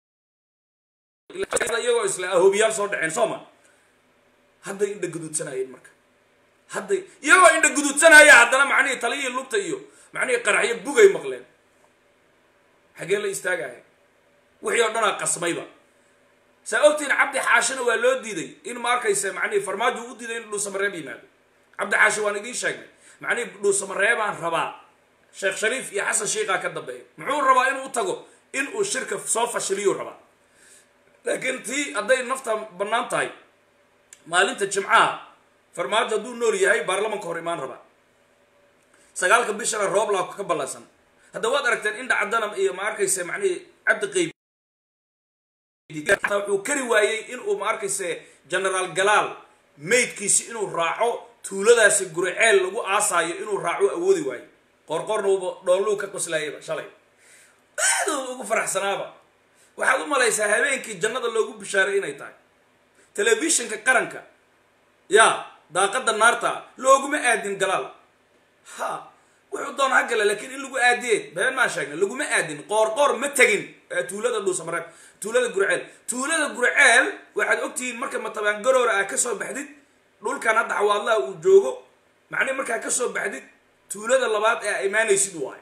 iyagoo isla ahobiyaal soo dhaceen soo ma hadday indha guduudsanayeen marka hadday iyagoo indha guduudsanaya haddana macnihii taliyihii lugta iyo macnihii qaraxyo bugay maqleen xagee la istaagaya wixii oo dhanaa qasmayba saa ogtiin cabdi xaashina waa loo diiday in ma arkaysa macnihii farmaajo u diiday in dhuusamareeb yimaado cabdi xaashi waan idiin sheegnay macnihii dhuusamareebaan rabaa sheekh shariif iyo xasan sheikhaa ka dambeeya muxuu rabaa inuu u tago in uu shirka soo fashiliyuu rabaa laakiin tii hadday nafta bannaan tahay maalinta jimcaha farmaajo hadduu nool yahay baarlamanka hor imaan rabaa sagaalka bishana rooblaa ka ballansan hadda waad aragteen indha caddanam iyo ma arkaysa macnihii cabdi qeyb wuxuu kari waayey inuu ma arkayse generaal galaal maydkiisi inuu raaco tuuladaasi guriceel lagu aasaayo inuu raaco awoodi waayo qoorqoorna uuba dhoonluu ka qoslaayaba shalay aad uu ugu faraxsanaaba waxaad u malaysaa habeenkii jannada loogu bishaaray inay tahay telefishinka qaranka yaa daaqadda naarta looguma aadin galaal ha wuxuu doona ha gala laakiin in lagu aadiyey been maan sheegna laguma aadin qoorqoor ma tegin tuulada dhuusamareeb tuulada gurceel tuulada gurceel waxaad ogtihiin marka matabaan garoora aa kasoo baxdid dhulkan hadda xawaadlaha uu joogo macnihi markaa kasoo baxdid tuulada labaad ee imaanaysid waayo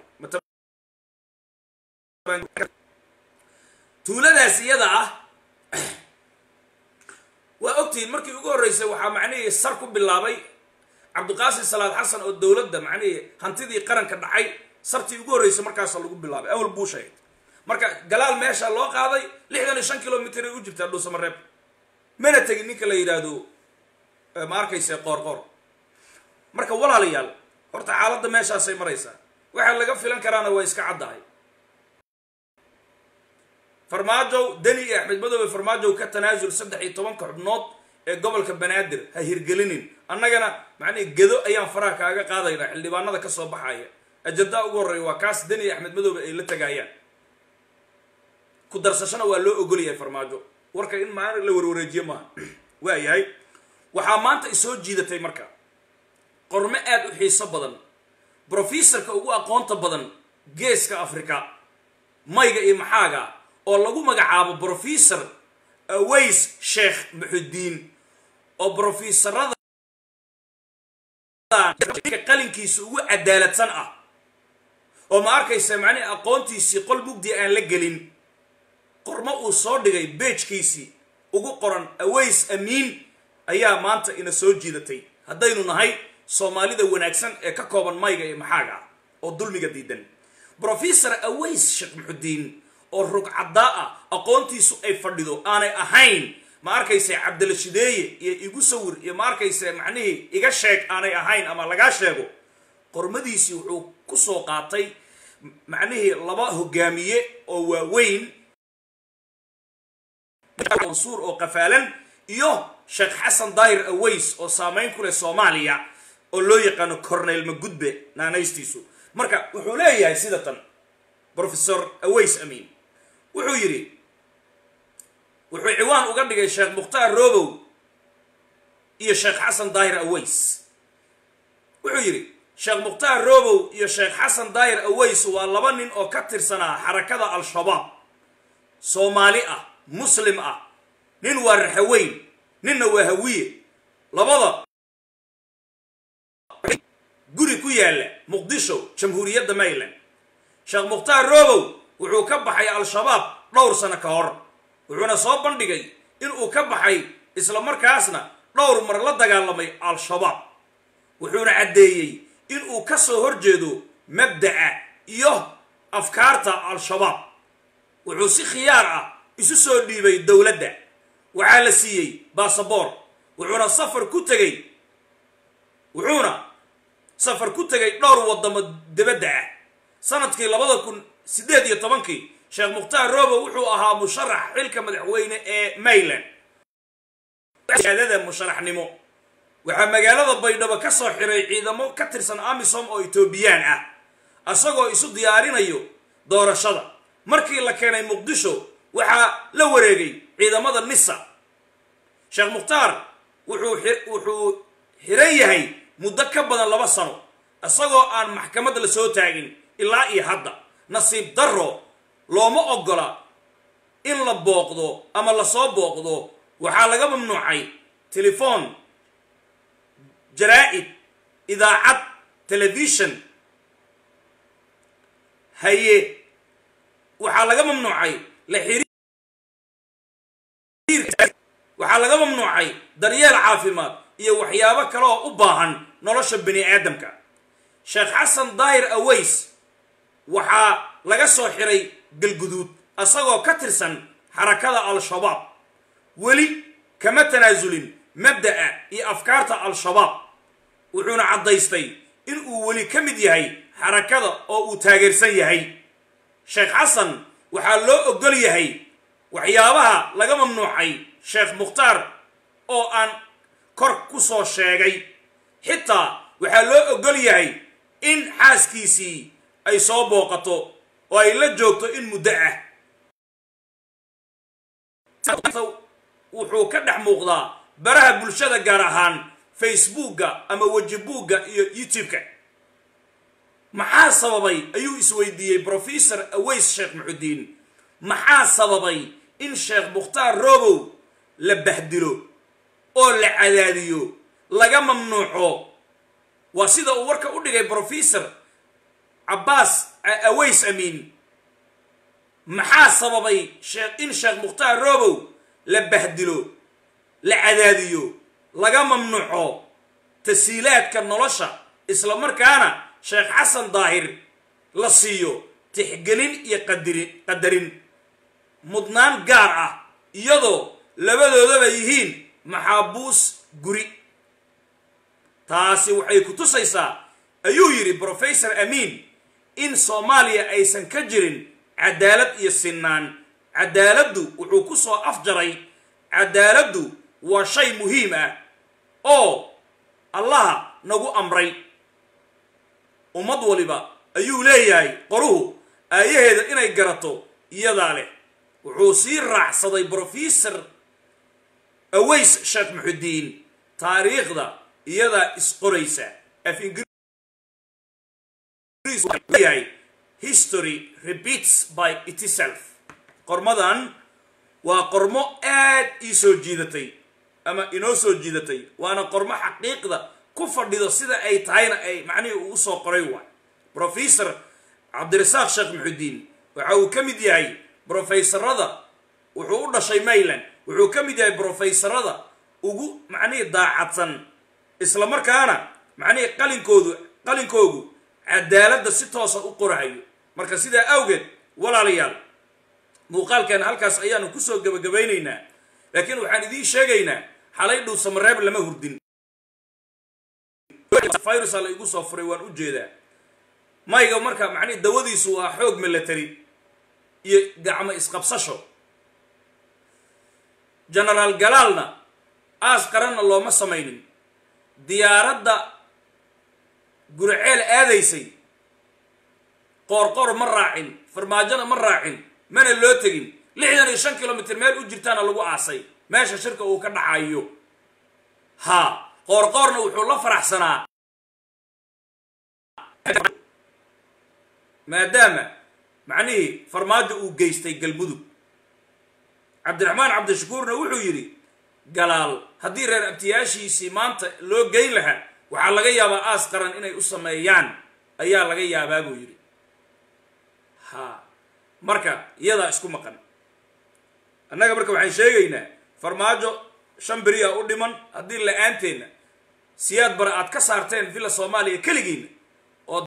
tuuladaas iyada ah waa ogtihiin markii ugu horreysay waxaa macnihii sar ku bilaabay cabdiqaasim salaad xasan oo dowladda macnihii hantidii qaranka dhacay sartii ugu horreysay markaasa lagu bilaabay awal buu sheegay marka galaal meesha loo qaaday lixdan iyo shan kilomitr ay u jirtaa dhuusamareeb mana tegin ninka la yidhaahdo ma arkayse qoorqoor marka walaalayaal horta xaaladda meeshaasay maraysaa waxaa laga filan karaana waa iska caddahay farmaajow deni iyo axmed madoobe farmaajow ka tanaasul saddex iyo tobanka xubnood ee gobolka banaadir ha hirgelinin annagana macnihi gedo ayaan faraha kaaga qaadaynaa xildhibaanada ka soo baxaya ajandaa ugu horreeya waa kaas deni iyo axmed madoobe ay la tagaayaan ku darsashana waa loo ogolyahay farmaajo warka in maa la warwareejiye maaha waa yahay waxaa maanta isoo jiidatay marka qormo aad u xiiso badan brofesorka ugu aqoonta badan geeska africa mayga iyo maxaaga oo lagu magacaabo brofesor aways sheekh muxudiin oo brofesorada qalinkiisa ugu cadaaladsan ah oo ma arkaysa macnihi aqoontiisii qol mugdi aan la gelin qormo uu soo dhigay beejkiisii ugu qoran aways amiin ayaa maanta ina soo jiidatay haddaynu nahay soomaalida wanaagsan ee ka kooban mayga iyo maxaaga ah oo dulmiga diidan brofesor aways sheekh muxudiin oo rugcaddaa ah aqoontiisu ay fadhido aanay ahayn ma arkayse cabdilashideeye iyo igu sawir iyo ma arkayse macnihii iga sheeg aanay ahayn ama lagaa sheego qormadiisii wuxuu ku soo qaatay macnihii laba hogaamiye oo waaweyn mansuur oo qafaalan iyo sheekh xasan daahir aways oo saamayn ku leh soomaaliya oo loo yaqaano corneyl magudbe naanaystiisu marka wuxuu leeyahay sida tan brofesor aways amiin wuxuu yidhi wuxuu ciwaan uga dhigay sheekh mukhtaar robow iyo sheekh xasan daahir aways wuxuu yidhi sheekh mukhtaar robow iyo sheekh xasan daahir aways waa laba nin oo ka tirsanaa xarakada al-shabaab soomaali ah muslim ah nin waa raxaweyn ninna waa hawiye labada guri ku yaalla muqdisho jamhuuriyadda mayland sheekh mukhtaar robow wuxuu ka baxay al-shabaab dhowr sano ka hor wuxuuna soo bandhigay inuu ka baxay isla markaasna dhowr mar la dagaalamay al-shabaab wuxuuna caddeeyey inuu ka soo horjeedo mabda'a iyo afkaarta al-shabaab wuxuu si khiyaar ah isu soo dhiibay dowladda waxaa la siiyey basaboor wuxuuna safar ku tegey wuxuuna safar ku tegay dhowr waddamo dibadda ah sanadkii labada kun siddeed iyo tobankii sheekh mukhtaar robow wuxuu ahaa musharax xilka madaxweyne ee mayland adada musharaxnimo waxaa magaalada baydhabo ka soo xiray ciidamo ka tirsan amisom oo etoobiyaan ah isagoo isu diyaarinayo doorashada markii la keenay muqdisho waxaa la wareegay ciidamada nisa sheekh mukhtaar wuxuu wuxuu xiran yahay muddo ka badan laba sano isagoo aan maxkamad la soo taagin ilaa iyo hadda nasiib darro looma oggola in la booqdo ama lasoo booqdo waxaa laga mamnuucay telefoon jaraa-id idaacad telefishon haye waxaa laga mamnuucay la waxaa laga mamnuucay daryeel caafimaad iyo waxyaabo kale oo u baahan nolosha bani aadamka sheekh xasan daahir aways waxaa laga soo xiray galguduud isagoo ka tirsan xarakada al-shabaab weli kama tanaasulin mabda'a iyo afkaarta al-shabaab wuxuuna caddaystay inuu weli ka mid yahay xarakada oo uu taageersan yahay sheekh xasan waxaa loo oggol yahay waxyaabaha laga mamnuucay sheekh mukhtaar oo aan kor ku soo sheegay xitaa waxaa loo ogol yahay in xaaskiisii ay soo booqato oo ay la joogto in muddo ah wuxuu ka dhex muuqdaa baraha bulshada gaar ahaan facebookga ama wejibuugga iyo youtube-ka maxaa sababay ayuu isweydiiyey brofesor aways sheekh muxudiin maxaa sababay in sheekh mukhtaar robow la bahdilo oo la cadaadiyo laga mamnuuco waa sida uu warka u dhigay brofesor cabbaas aways amiin maxaa sababay in sheekh mukhtaar robow la bahdilo la cadaadiyo laga mamnuuco tasiilaadka nolosha isla markaana sheekh xasan daahir la siiyo tixgelin iyo qadirin qadarin mudnaan gaar ah iyadoo labadoodaba yihiin maxaabuus guri taasi waxay ku tusaysaa ayuu yidhi brofesor amiin in soomaaliya aysan ka jirin cadaalad iyo sinnaan cadaaladdu wuxuu ku soo afjaray cadaaladdu waa shay muhiim ah oo allaha nagu amray ummad waliba ayuu leeyahay qoruhu aayaheeda inay garato iyadaa leh wuxuu sii raacsaday brofesor aways sheekh muxudiin taariikhda iyadaa isqoraysa af ingiriisyahay history repeats by itself qormadan waa qormo aad ii soo jiidatay ama inoo soo jiidatay waana qormo xaqiiqda ku fadhido sida ay tahayna ay macnihii uu soo qoray waay brofesor cabdirasaaq sheekh muxudiin waxa uu ka mid yahay brofesorada wuxuu u dhashay mayland wuxuu ka mid yahay brofesorada ugu macnihii daacadsan isla markaana macnihii qalinkoodu qalinkoogu cadaaladda si toosa u qorahayo marka sidaa awgeed walaalayaal muuqaalkeena halkaas ayaanu kusoo gebagabaynaynaa laakiin waxaan idiin sheegaynaa xalay dhow samareeb lama hurdin virusa la igu soo furay waan u jeedaa mayga marka macnihi dawadiisu waa xoog milatary iyo gacmo isqabsasho genaraal galaalna aas qaranna looma samaynin diyaaradda guriceel aadaysay qoorqoor ma raacin farmaajona ma raacin mana loo tegin lixdan iyo shan kilomitr meel u jirtaana lagu aasay meesha shirka uu ka dhacayo haa qoorqoorna wuxuu la faraxsanaa maadaama macnihii farmaajo uu geystay galmudug cabdiraxmaan cabdishakuurna wuxuu yidhi galaal haddii reer abtiyaashiisii maanta loo geyn lahaa waxaa laga yaabaa aas qaran inay u sameeyaan ayaa laga yaabaa buu yidhi ha marka iyadaa isku maqan annaga marka waxaan sheegaynaa farmaajo shan beriyaa u dhiman haddii la-aanteena siyaad bare aad ka saarteen villa soomaaliya keligiina oo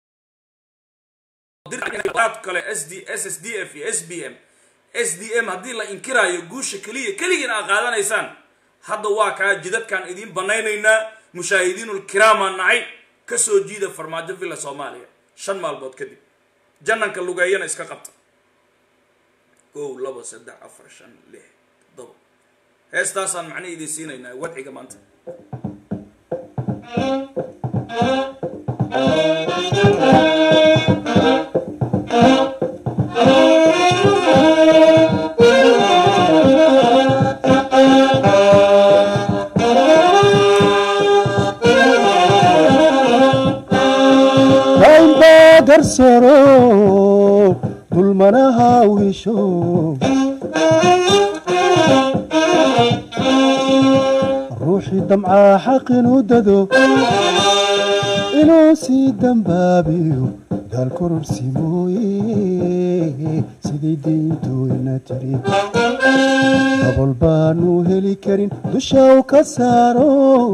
kale s d s s d f iyo s b m s d m haddii la inkiraayo guusha keliya keligiina aad qaadanaysaan hadda waa kaa jidadkaan idiin banaynaynaa mushaahidiinulkiraamaan nahay ka soo jiida farmaajo villa soomaaliya shan maalmood kadib jananka lugeeyana iska qabta kow labo saddex afar shan lix toddoba heestaasaan macnihi idiin siinaynaa wadciga maanta darsaro dulmanaha wisho ruuxii damcaa xaq inuu dado inuu sii dambaabiyo daal kororsi mooye siday diintooyna tiri dabol baanu heli karin dusha u ka saaro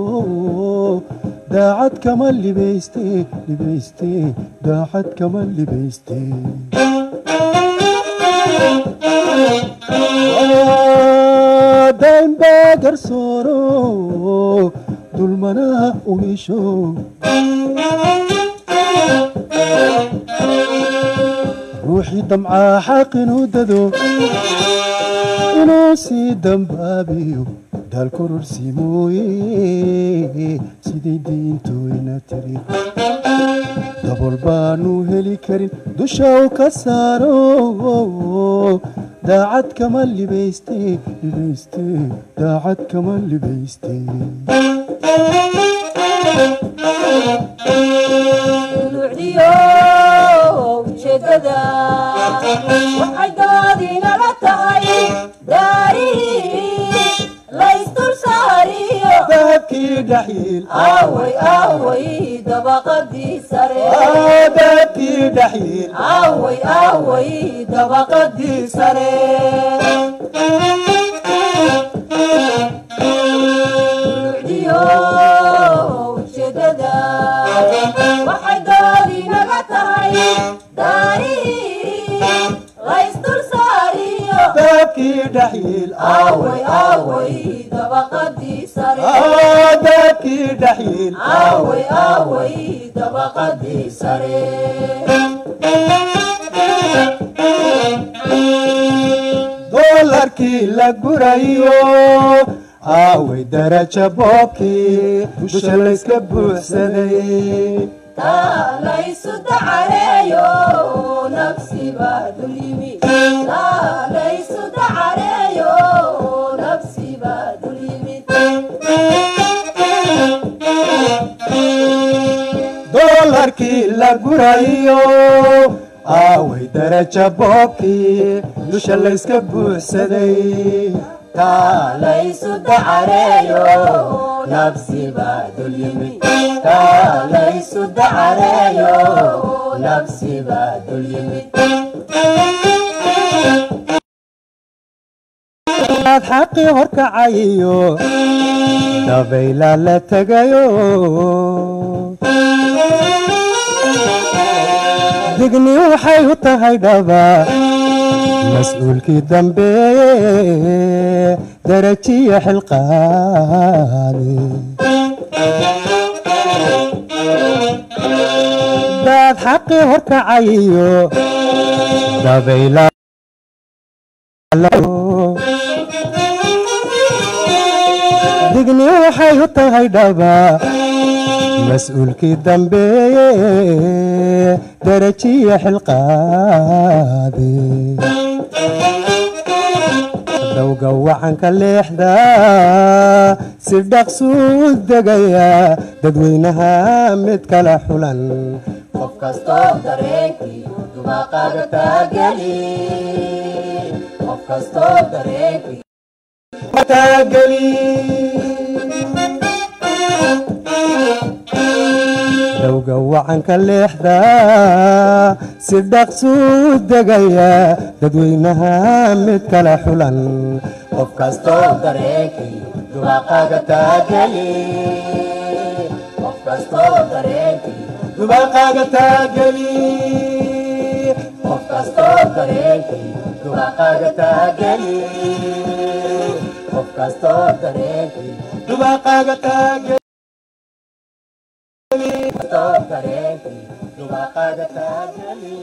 daacad kama libayste libayste daacad kama libayste daaimbaa garsooro dulmanaha u hesho ruuxii damcaa xaq inuu dado inuu sii dambaabiyo daal kororsi mooye siday diintooyna tiri dabol baanu heli karin dusha u ka saaro daacad kama libayste libayste daacad kama libayste dulucdiyo ujeedada waxay doodinala tahay daarihii laysdul saariyo dahabkii dhaxiil aaway aaway dabaqadii sare dahabkii dhaxiil aaway aaway dabaqadii sare dulucdiyo ujeedada waxay doodinaga tahay daarihii laysdul saariyo dahabkii dhaxiil aaway aaway dabaqadii sare dahabkii dhaxiil aaway aaway dabaqadii sare doolarkii la gurayo aaway daraja boobkii dusha layska buuxsaday taa laysu dacareeyo nafsiba dul yimi taa laysu dacareeyo nafsiba dul yimid doolarkii la gurayo aaway daraja boobkii dusha layska buuxsaday taa laysu dacareeyo nafsiba dul yimid taa laysu dacareeyo nafsiba dul yimid aad xaqii horkacayiyo dabayla la tegayo digni waxay u tahay dhaba mas-uulkii dambeeye darajiyo xilqaade daad xaqii horkacayiyo dabayla digni waxay u tahay dhaba mas-uulkii dambeeye darajiyo xilqaade dowga wacanka leexda si dhaqsuu degaya dadweynaha mid kala xulan qof kastoo dareenkii dubaaqaga taageli qof kastoo dareenkii taageli dowga wacanka leexda si dhaqsuu degaya dadweynaha mid kala xulan qof kastoo dareenkii dubaaqaga taageli qof kastoo dareenkii dubaaqaaga taageli qof kastoo dareenkii dubaaqaga taageli qof kastoo dareenkii dubaaqaaga taageli kastoo dareenkii dubaaqaga taageli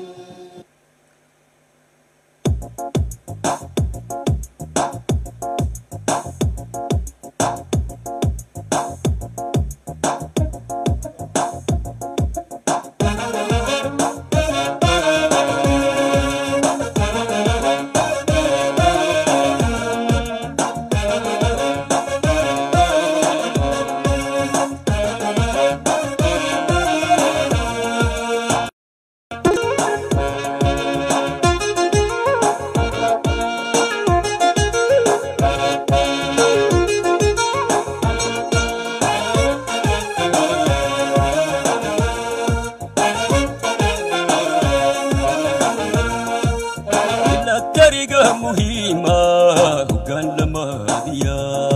milatariga muhiima hoggaan lamaadiya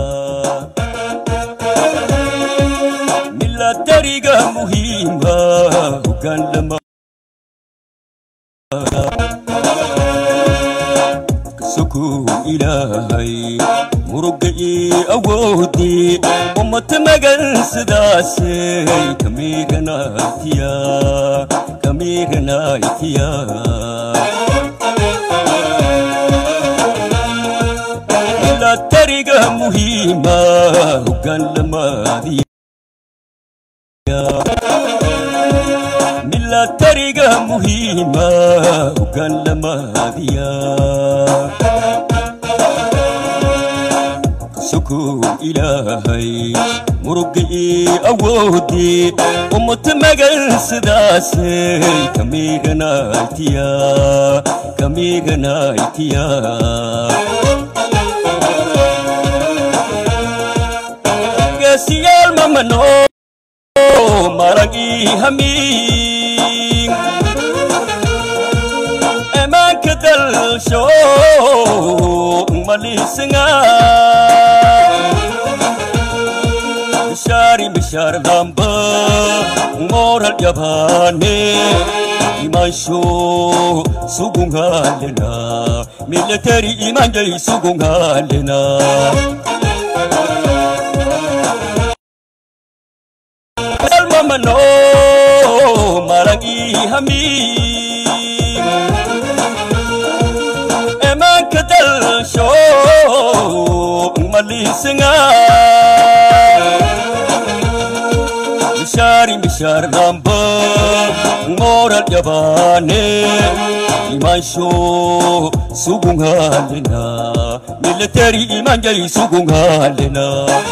milatariga muhiima hoggaan lama kasokuu ilaahay muruga ii awoodii ummata magan sidaasay kamiiranaytiya kamiiranaytiya milatariga muhiima hoggaan lamaadiya milatariga muhiima hoggaan lamaadiya sukuw ilaahay murugii awoodii ummata magan sidaasay kamiganaytiya kamiganaytiya geesiyaal mamano maragii hamiin emaanka dalsho malisinga mishari mishar damba moral yabane imansho sugungalena military imanjay sugungalena mamano marangi hami emanka dalsho malisinga mishari mishar damba moral yabane imansho sugungalena military imanjay sugungalena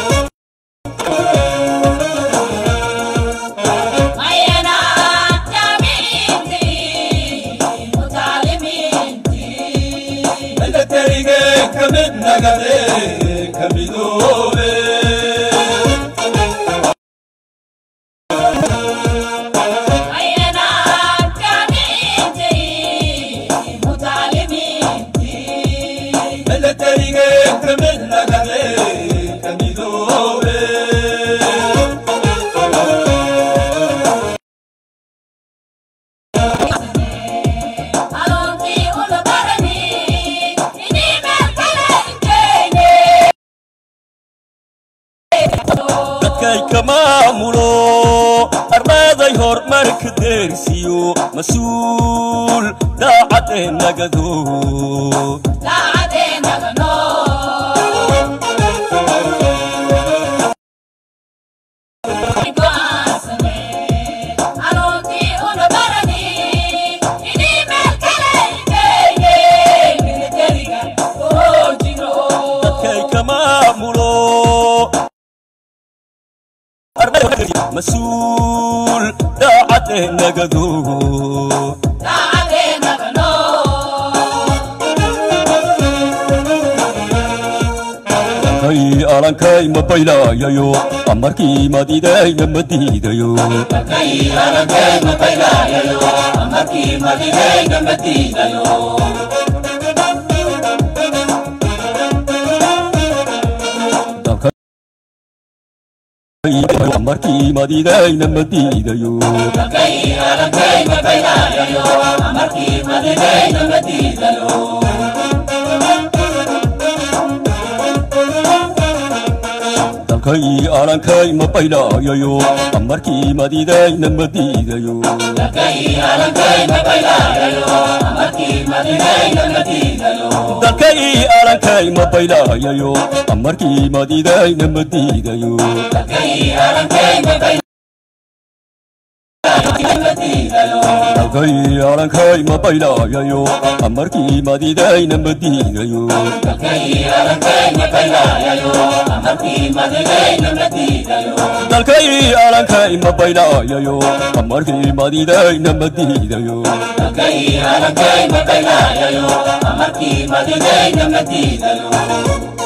militariga kamid nagade kamidoobe militariga kamid nagade kamidoobe dadkay ka maamulo armaaday horumarka deersiyo mas-uul daacadee nagado dadkay ka maamulo mas-uul daacadee nagado kay alankay ma baylayayo amarkii madidayna ma diidayo amarkii madidayna ma diidayo dalkay alankay ma baylayayo amarkii madidayna ma diidayo dalkay alankay ma baylayayo amarkii madidayna ma diidayo dalkay alankay ma baylayayo amarkii madidayna ma diidayo dalkay alankay ma baylayayo amarkii madidayna ma diidayo Dalkay alankay ma baylayayo amarkii madidayna ma diidayo